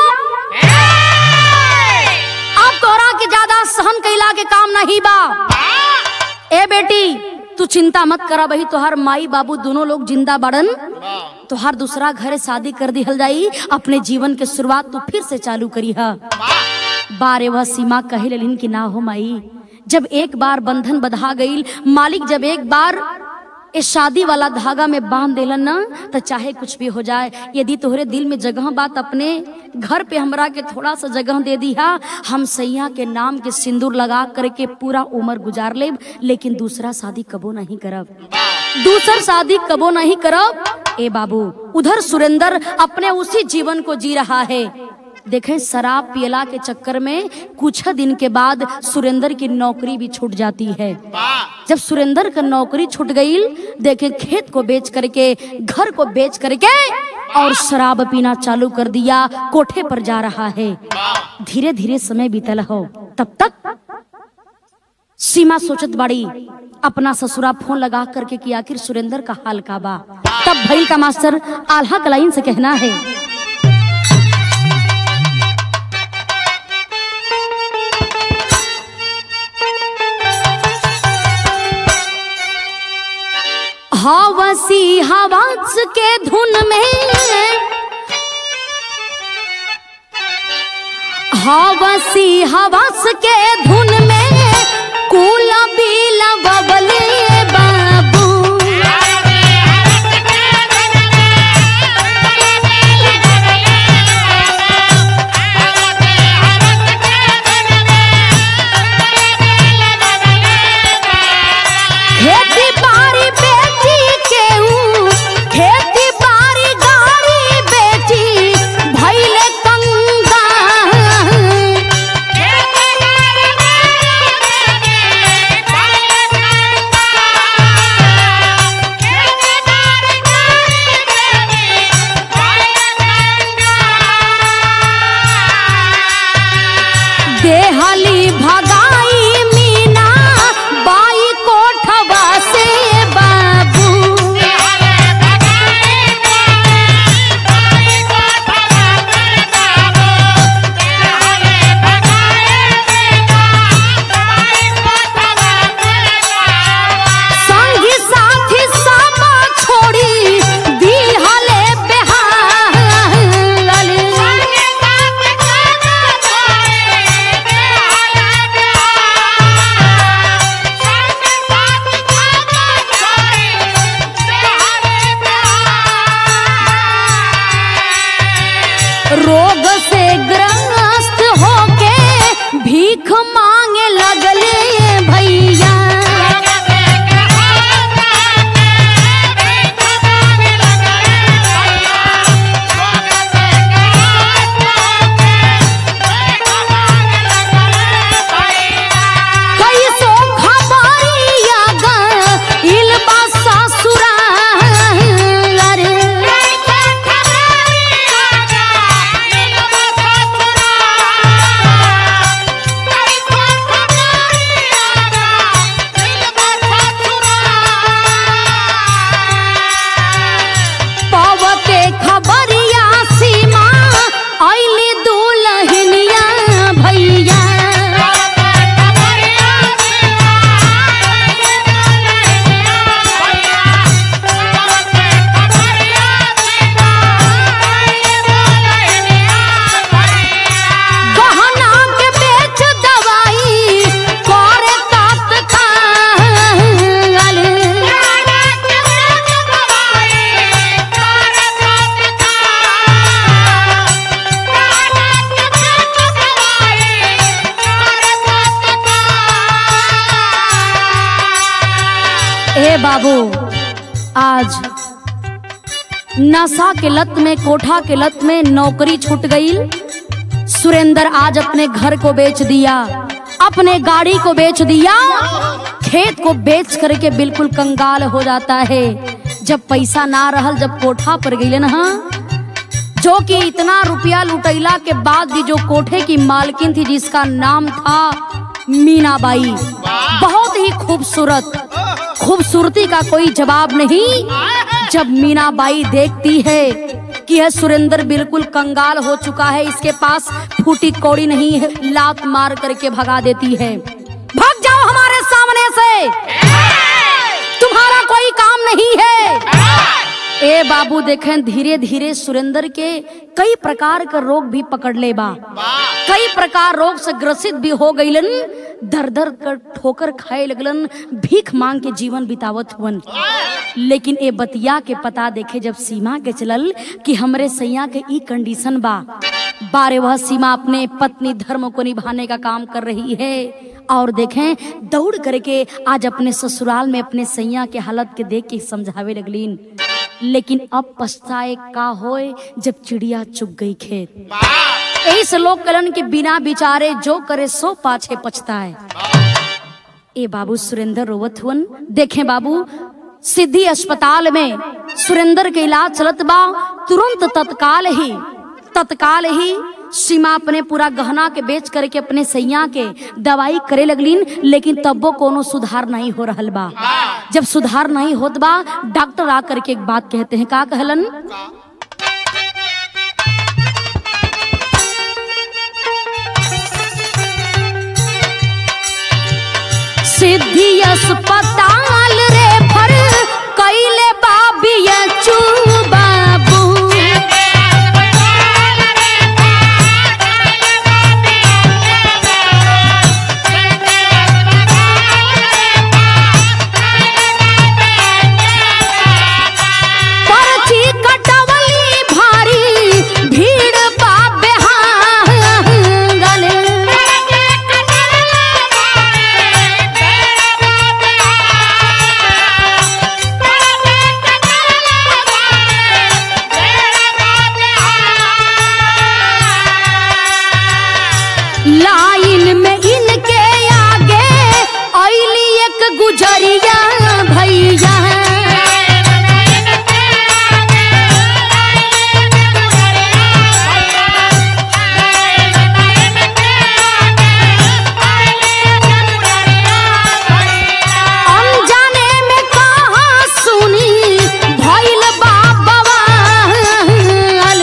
अब तोरा के ज्यादा सहन कैला के काम नहीं बा ए बेटी तू चिंता मत करा बही तोहार माई बाबू दोनों लोग जिंदा बड़न तोहार दूसरा घर शादी कर दिहल जाई अपने जीवन के शुरुआत तू फिर से चालू करी हा बारे वह सीमा कहे लेलिन कि ना हो माई जब एक बार बंधन बधा गईल मालिक जब एक बार इस शादी वाला धागा में बांध देलन ना तो चाहे कुछ भी हो जाए यदि तोहरे दिल में जगह बात अपने घर पे हमरा के थोड़ा सा जगह दे दिया हम सैया के नाम के सिंदूर लगा करके पूरा उम्र गुजार लेब लेकिन दूसरा शादी कबो नहीं करब दूसर शादी कबो नहीं करब ए बाबू उधर सुरेंद्र अपने उसी जीवन को जी रहा है देखें शराब पियला के चक्कर में कुछ दिन के बाद सुरेंद्र की नौकरी भी छूट जाती है जब सुरेंद्र का नौकरी छूट गई देखे खेत को बेच करके घर को बेच करके और शराब पीना चालू कर दिया कोठे पर जा रहा है धीरे धीरे समय बीतल हो तब तक सीमा सोचत बाड़ी अपना ससुरा फोन लगा करके कि आखिर सुरेंद्र का हाल का बा तब भैल का मास्टर आल्हा कलाइन से कहना है हवसी हवास के धुन में हवसी हवास के धुन में कुल बिल बबले बाबू खेती बाड़ी बेटी के ऊ खेती बाड़ी गाड़ी बेटी भैले कंगा देहली भगाई मीना बाई कोठवा से बाबू संगी साथी सब छोड़ी दिहले बेहाल रोग से ग्रस्त होके भीख मांगे लगले भैया कैसो खबरिया गइल बा ससुराल रे। आज नशा के लत में कोठा के लत में नौकरी छूट गई सुरेंद्र आज अपने घर को बेच दिया अपने गाड़ी को बेच दिया खेत को बेच करके बिल्कुल कंगाल हो जाता है जब पैसा ना रहल जब कोठा पर गई ना जो कि इतना रुपया लुटैला के बाद भी जो कोठे की मालकिन थी जिसका नाम था मीनाबाई बहुत ही खूबसूरत खूबसूरती का कोई जवाब नहीं जब मीनाबाई देखती है कि यह सुरेंद्र बिल्कुल कंगाल हो चुका है इसके पास फूटी कौड़ी नहीं है लात मार करके भगा देती है भाग जाओ हमारे सामने से तुम्हारा कोई काम नहीं है ए बाबू देखें धीरे धीरे सुरेंद्र के कई प्रकार का रोग भी पकड़ ले बा कई प्रकार रोग से ग्रसित भी हो गईलन दर दर कर ठोकर खाए लगलन भीख मांग के जीवन बितावत हुवन लेकिन ए बतिया के पता देखे जब सीमा के चलल कि हमरे सैया के ई कंडीशन बा बारे वह सीमा अपने पत्नी धर्म को निभाने का काम कर रही है और देखें दौड़ करके आज अपने ससुराल में अपने सैया के हालत के देख के समझावे लगलीन लेकिन अब पछताए का होए जब चिड़िया चुग गई खेत यही से लोग कलन के बिना विचारे जो करे सो पाछे पछताए ए बाबू सुरेंद्र रोवत हुवन देखें बाबू सिद्धि अस्पताल में सुरेंद्र के इलाज चलत बा तुरंत तत्काल ही तत्काल ही सीमा अपने पूरा गहना के बेच करके अपने सैया के दवाई करे लगलीन लेकिन तब्बो कोनो सुधार नहीं हो रहल बा जब सुधार नहीं होत बा डॉक्टर आ करके एक बात कहते हैं का कहलन सिद्धि अस्पताल रे फर कैले बाबिया चू बाबू पर्ची कटवली भारी भीड़ बाबे हांगल लाइन में इनके आगे ऐली एक गुजरिया भैया अनजाने में कहा सुनी भइल बा बवाल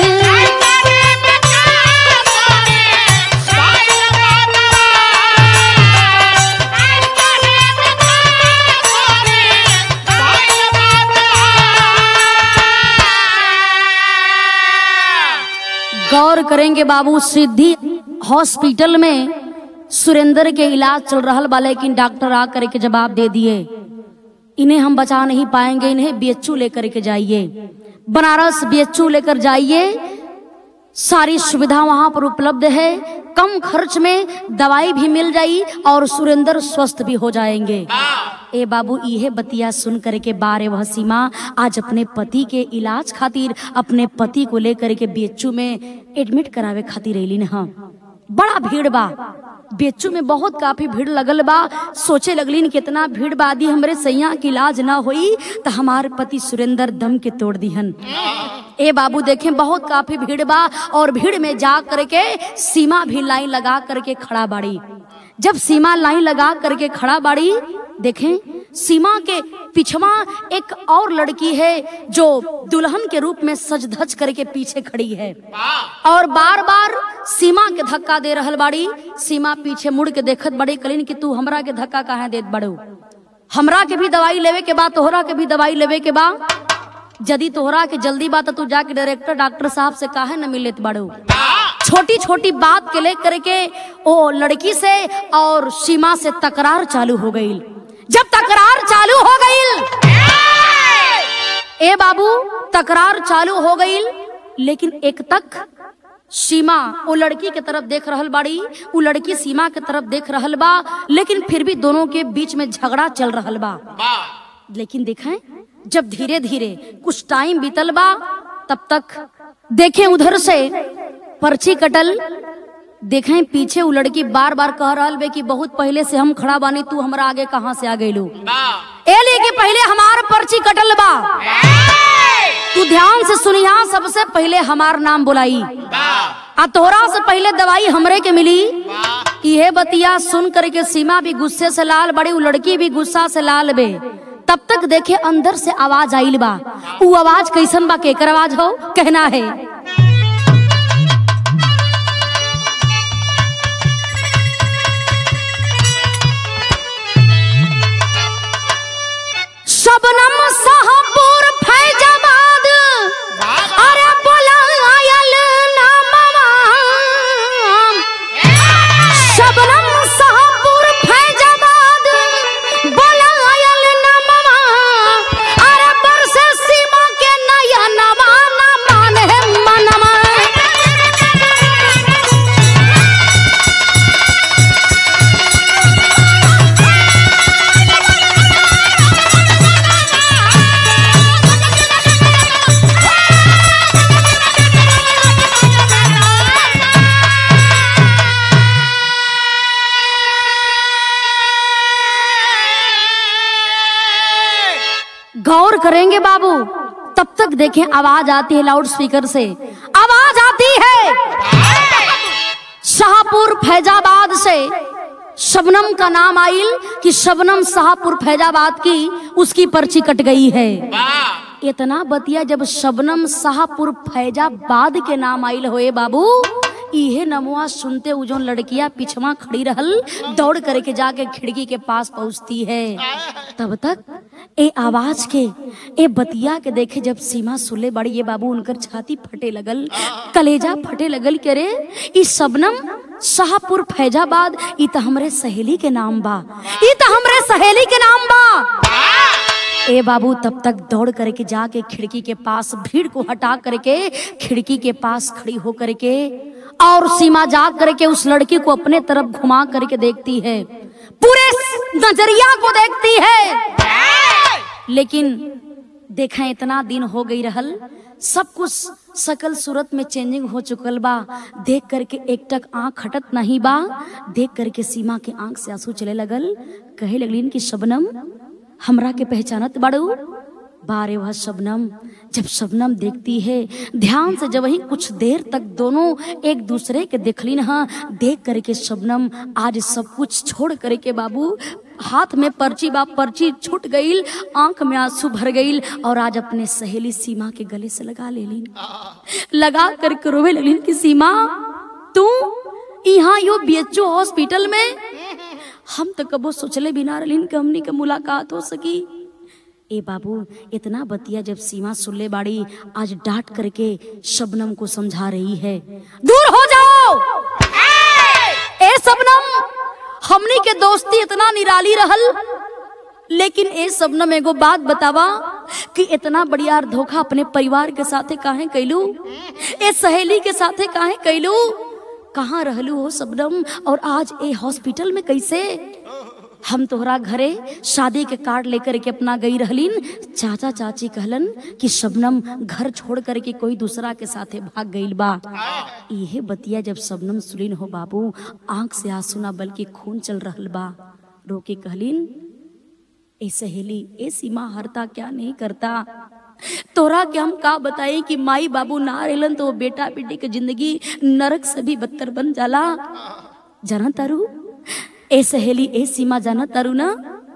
गौर करेंगे बाबू सिद्धि हॉस्पिटल में सुरेंद्र के इलाज चल रहा बा लेकिन डॉक्टर आ करके जवाब दे दिए इन्हें हम बचा नहीं पाएंगे इन्हें बीएचयू लेकर के जाइए बनारस बीएचयू लेकर जाइए सारी सुविधा वहां पर उपलब्ध है कम खर्च में दवाई भी मिल जाई और सुरेंद्र स्वस्थ भी हो जाएंगे ए बाबू इहे बतिया सुन करके बारे वह सीमा आज अपने पति के इलाज खातिर अपने पति को लेकर के बेचू में एडमिट करावे खातिर अलिन हाँ बड़ा भीड़ बा बेचू में बहुत काफी भीड़ लगल बा सोचे लगलिन कितना भीड़ बादी हमरे सैया के इलाज ना होई तो हमारे पति सुरेंद्र दम के तोड़ दिहन ए बाबू देखें बहुत काफी भीड़ बा और भीड़ में जा करके सीमा भी लाइन लगा करके खड़ा बाड़ी जब सीमा लाइन लगा करके खड़ा बाड़ी देखें सीमा के पिछवा एक और लड़की है जो दुल्हन के रूप में सज धज करके पीछे खड़ी है और बार बार सीमा के धक्का दे रहल बाड़ी सीमा पीछे मुड़ के देखत बड़ी कलीन कि तू हमरा के धक्का काहे देत बड़ो हमरा के भी दवाई लेवे के बा तोहरा के भी दवाई लेवे के बा यदि तोहरा के जल्दी बात तू जाके डायरेक्टर डॉक्टर साहब से काहे न मिलत बड़ो छोटी छोटी बात के लेकर के ओ लड़की से और सीमा से तकरार चालू हो गई जब तकरार चालू हो गई ए बाबू तकरार चालू हो गई लेकिन एक तक सीमा वो लड़की के तरफ देख रहल बाड़ी वो लड़की सीमा के तरफ देख रहल बा लेकिन फिर भी दोनों के बीच में झगड़ा चल रहल बा लेकिन देखें जब धीरे धीरे कुछ टाइम बीतल बा तब तक देखे उधर से पर्ची कटल देखें पीछे वो लड़की बार बार कह रहल बे कि बहुत पहले से हम खड़ा बानी तू हमरा आगे कहाँ से आ गइलू वाह ए लेके पहले हमार पर्ची कटल बा तू ध्यान से सुनिया सबसे पहले हमार नाम बुलाई वाह आ तोहरा से पहले दवाई हमरे के मिली वाह इहे बतिया सुन करके सीमा भी गुस्से से लाल बड़ी उ लड़की भी गुस्सा से लाल बे तब तक देखे अंदर से आवाज आइल बा उ आवाज कैसन बा केकर आवाज हो कहना है शबनम शाहपुर फैजाबाद अरे बोला आयल नामवा शबनम शाहपुर फैजाबाद बोला आयल नामवा अरे बरसे सीमा के नया नवा ना माने मनवा गौर करेंगे बाबू तब तक देखें आवाज आती है लाउड स्पीकर से आवाज आती है शाहपुर फैजाबाद से शबनम का नाम आइल कि शबनम शाहपुर फैजाबाद की उसकी पर्ची कट गई है वाह इतना बतिया जब शबनम शाहपुर फैजाबाद के नाम आइल होए बाबू इहे नमुआ सुनते उ जोन लड़कियां पिछवा खड़ी रहल दौड़ करके जाके खिड़की के पास पहुंचती है तब तक ए आवाज के ए बतिया के देखे जब सीमा सुले बड़ी ये बाबू उनकर छाती फटे लगल कलेजा फटे लगल के रे ई शबनम शाहपुर फैजाबाद ई त हमरे सहेली के नाम बा ई त हमरे सहेली के नाम बा ए बाबू तब तक दौड़ करके जाके खिड़की के पास भीड़ को हटा करके खिड़की के पास खड़ी हो करके और सीमा जा करके उस लड़की को अपने तरफ घुमा करके देखती है पूरे नजरिया को देखती है लेकिन देखा इतना दिन हो गई रहल सब कुछ सकल सूरत में चेंजिंग हो चुकल बा देख करके एक टक आंख हटत नहीं बा देख करके सीमा के आंख से आंसू चले लगल कहे लगलिन कि शबनम हमरा के पहचानत बाड़ू बारे वह शबनम जब शबनम देखती है ध्यान से जब वही कुछ देर तक दोनों एक दूसरे के देखलिन हाँ देख करके शबनम आज सब कुछ छोड़ करके बाबू हाथ में पर्ची बा पर्ची छूट गईल आंख में आंसू भर गईल और आज अपने सहेली सीमा के गले से लगा ले लीन लगा करके रोवे लगलिन कि सीमा तू यहाँ यो बीएचओ हॉस्पिटल में हम तो कबो सोचले बिना रलीन कि हमनी के मुलाकात हो सकी ए बाबू इतना बतिया जब सीमा सुनले बाड़ी आज डांट करके शबनम को समझा रही है दूर हो जाओ ए शबनम हमनी के दोस्ती इतना निराली रहल लेकिन ए शबनम एगो बात बतावा कि इतना बढ़िया धोखा अपने परिवार के साथे काहे कैलू ए सहेली के साथे काहे कैलू कहाँ रहलू हो शबनम और आज ए हॉस्पिटल में कैसे हम तोहरा घरे शादी के कार्ड लेकर के अपना गई रहलीन चाचा चाची कहलन कि शबनम घर छोड़ करके कोई दूसरा के साथे भाग गईल बा इहे बतिया जब शबनम सुलिन हो बाबू आंख से आंसू ना बल्कि खून चल रहल बा रोके कहलीन ए सहेली ए सीमा हरता क्या नहीं करता तोरा के हम का बताई कि माई बाबू ना रहलन तो वो बेटा बेटी के जिंदगी नरक से भी बदतर बन जाला जाना तारू ए सहेली ए सीमा जाना तारू ना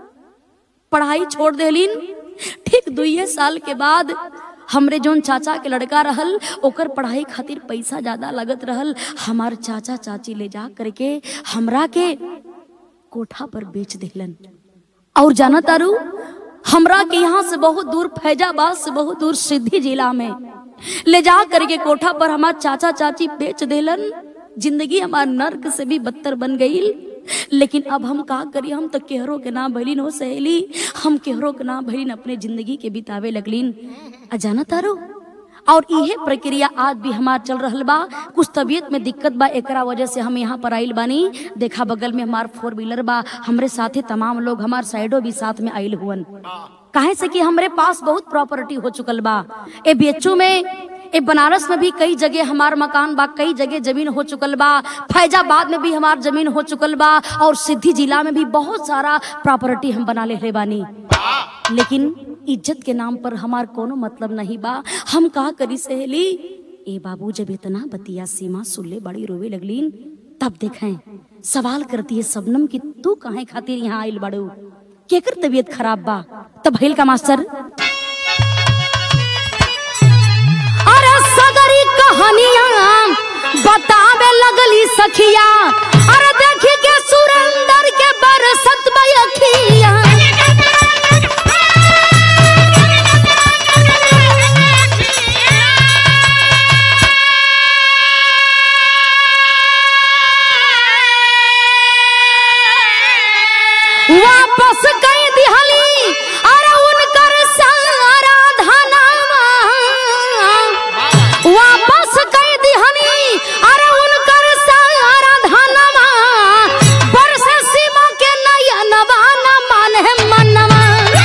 पढ़ाई छोड़ देलिन ठीक दुइये साल के बाद हमरे जोन चाचा के लड़का रहल ओकर पढ़ाई खातिर पैसा ज्यादा लगत रहल हमार चाचा चाची ले जा करके हमरा के कोठा पर बेच दिलन और जाना तारू हमरा के यहाँ से बहुत दूर फैजाबाद से बहुत दूर सिद्धि जिला में ले जा करके कोठा पर हमार चाचा चाची बेच देलन जिंदगी हमार नर्क से भी बदतर बन गई लेकिन अब हम का करी हम तो केहरो के ना भैलिन हो सहेली हम केहरो के ना भैलिन अपने जिंदगी के बितावे लगलिन आ जाना तारू और इहे प्रक्रिया आज भी हमार चल रहल बा कुछ तबीयत में दिक्कत बा एकरा वजह से हम यहाँ पर आइल बानी देखा बगल में हमार फोर व्हीलर बा हमरे साथे तमाम लोग हमार साइडो भी साथ में आइल हुवन काहे से कि हमरे पास बहुत प्रॉपर्टी हो चुकल बा ए बीएचयू में ए बनारस में भी कई जगह हमार मकान बा कई जगह जमीन हो चुकल बा फैजाबाद में भी हमार जमीन हो चुकल बा और सिद्धि जिला में भी बहुत सारा प्रॉपर्टी हम बना ले बानी लेकिन इज्जत के नाम पर हमार कोनो मतलब नहीं बा हम का करी सहेली ए बाबू जब इतना बतिया सीमा सुनले बड़ी रोवे लगलीन तब देखें सवाल करती है सबनम कि तू काहे खातिर यहाँ आइल बड़ू केकर तबीयत खराब बा तब भइल का मास्टर अरे सगरी कहानियां बतावे लगली सखिया अरे देखी के सुरेंदर के बरसत बयखिया वापस कई दिहली अरे उनकर सारा धनवा वापस कई दिहनी अरे उनकर सारा धनवा बरस सीमा के नयनवा न माने मनवा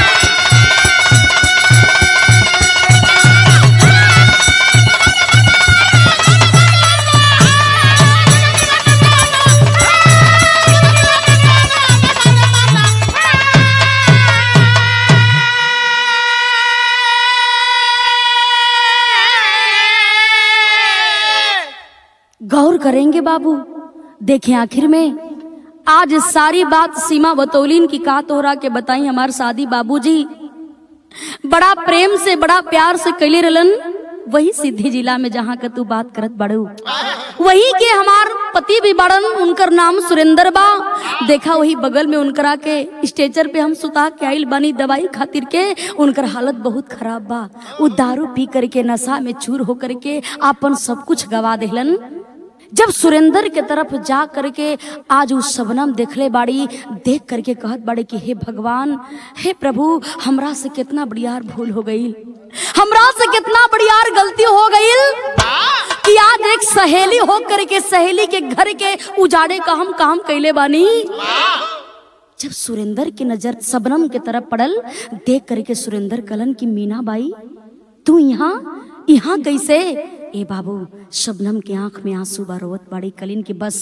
गौर करेंगे बाबू देखें आखिर में आज सारी बात सीमा बतौलीन की का तोहरा के बताई हमार शादी बाबूजी बड़ा प्रेम से बड़ा प्यार से कैले रहलन वही सिद्धि जिला में जहाँ का तू बात करत बड़ू वही के हमार पति भी बड़न उनकर नाम सुरेंद्र बा देखा वही बगल में उनकरा के स्टेचर पे हम सुता के आइल बानी दवाई खातिर के उनकर हालत बहुत खराब बा उ दारू पी करके नशा में चूर होकर के आपन सब कुछ गवा देहलन जब सुरेंद्र के तरफ जा करके आज उस सबनम देखले बाड़ी देख करके कहत बाड़ी कि हे भगवान हे प्रभु हमरा से कितना बड़ियार भूल हो गई हमरा से कितना बड़ियार गलती हो गई कि आज एक सहेली हो करके सहेली के घर के उजाड़े का हम काम कैले बानी जब सुरेंद्र की नजर सबनम के तरफ पड़ल देख करके सुरेंद्र कलन की मीना बाई तू यहाँ यहाँ कैसे ए बाबू शबनम के आंख में आंसू बा रोवत बाड़ी कलिन की बस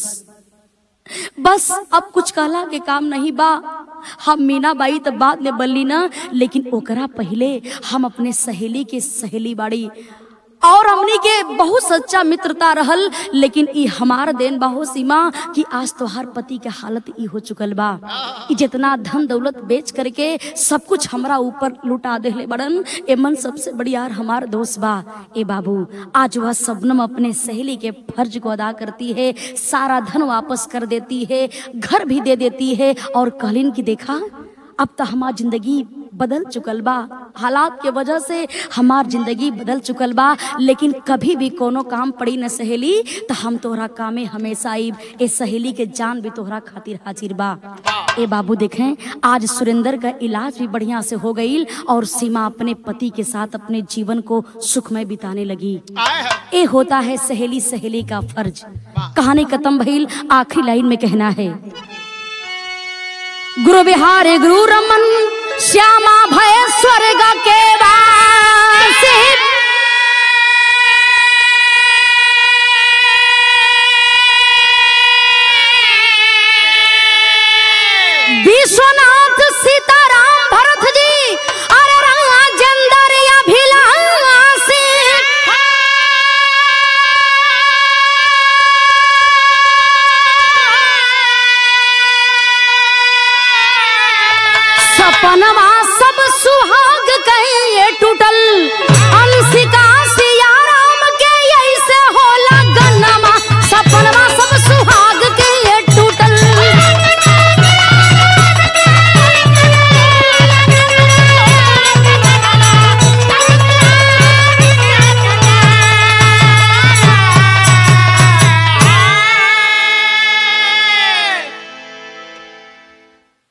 बस अब कुछ कहला के काम नहीं बा हम मीना बाई तो बाद में बल्ली ना लेकिन ओकरा पहले हम अपने सहेली के सहेली बाड़ी और हमनी के बहुत सच्चा मित्रता रहल लेकिन ई हमार देन बाहो सीमा कि आज तोहार पति के हालत ई हो चुकल बा ई जितना धन दौलत बेच करके सब कुछ हमरा ऊपर लुटा देले बड़न एमन सबसे बड़ी यार हमार दोस्त बा ए बाबू आज वह सबनम अपने सहेली के फर्ज को अदा करती है सारा धन वापस कर देती है घर भी दे देती है और कहलिन की देखा अब तो हमार जिंदगी बदल चुकल बा हालात के वजह से हमार जिंदगी बदल चुकल बा लेकिन कभी भी कोनो काम पड़ी न सहेली तो हम तोहरा कामे हमेशा आईब ए सहेली के जान भी तोहरा खातिर हाजिर बा ए बाबू देखें आज सुरेंद्र का इलाज भी बढ़िया से हो गई और सीमा अपने पति के साथ अपने जीवन को सुखमय बिताने लगी ए होता है सहेली सहेली का फर्ज कहानी खत्म भइल आखिरी लाइन में कहना है गुरु बिहारी गुरु रमन श्यामा भय स्वर्ग के वासी विश्वनाथ सीताराम भरत जी अरे राजेंद्र अभिलाषी सपनवा सब सुहाग कहे टूटल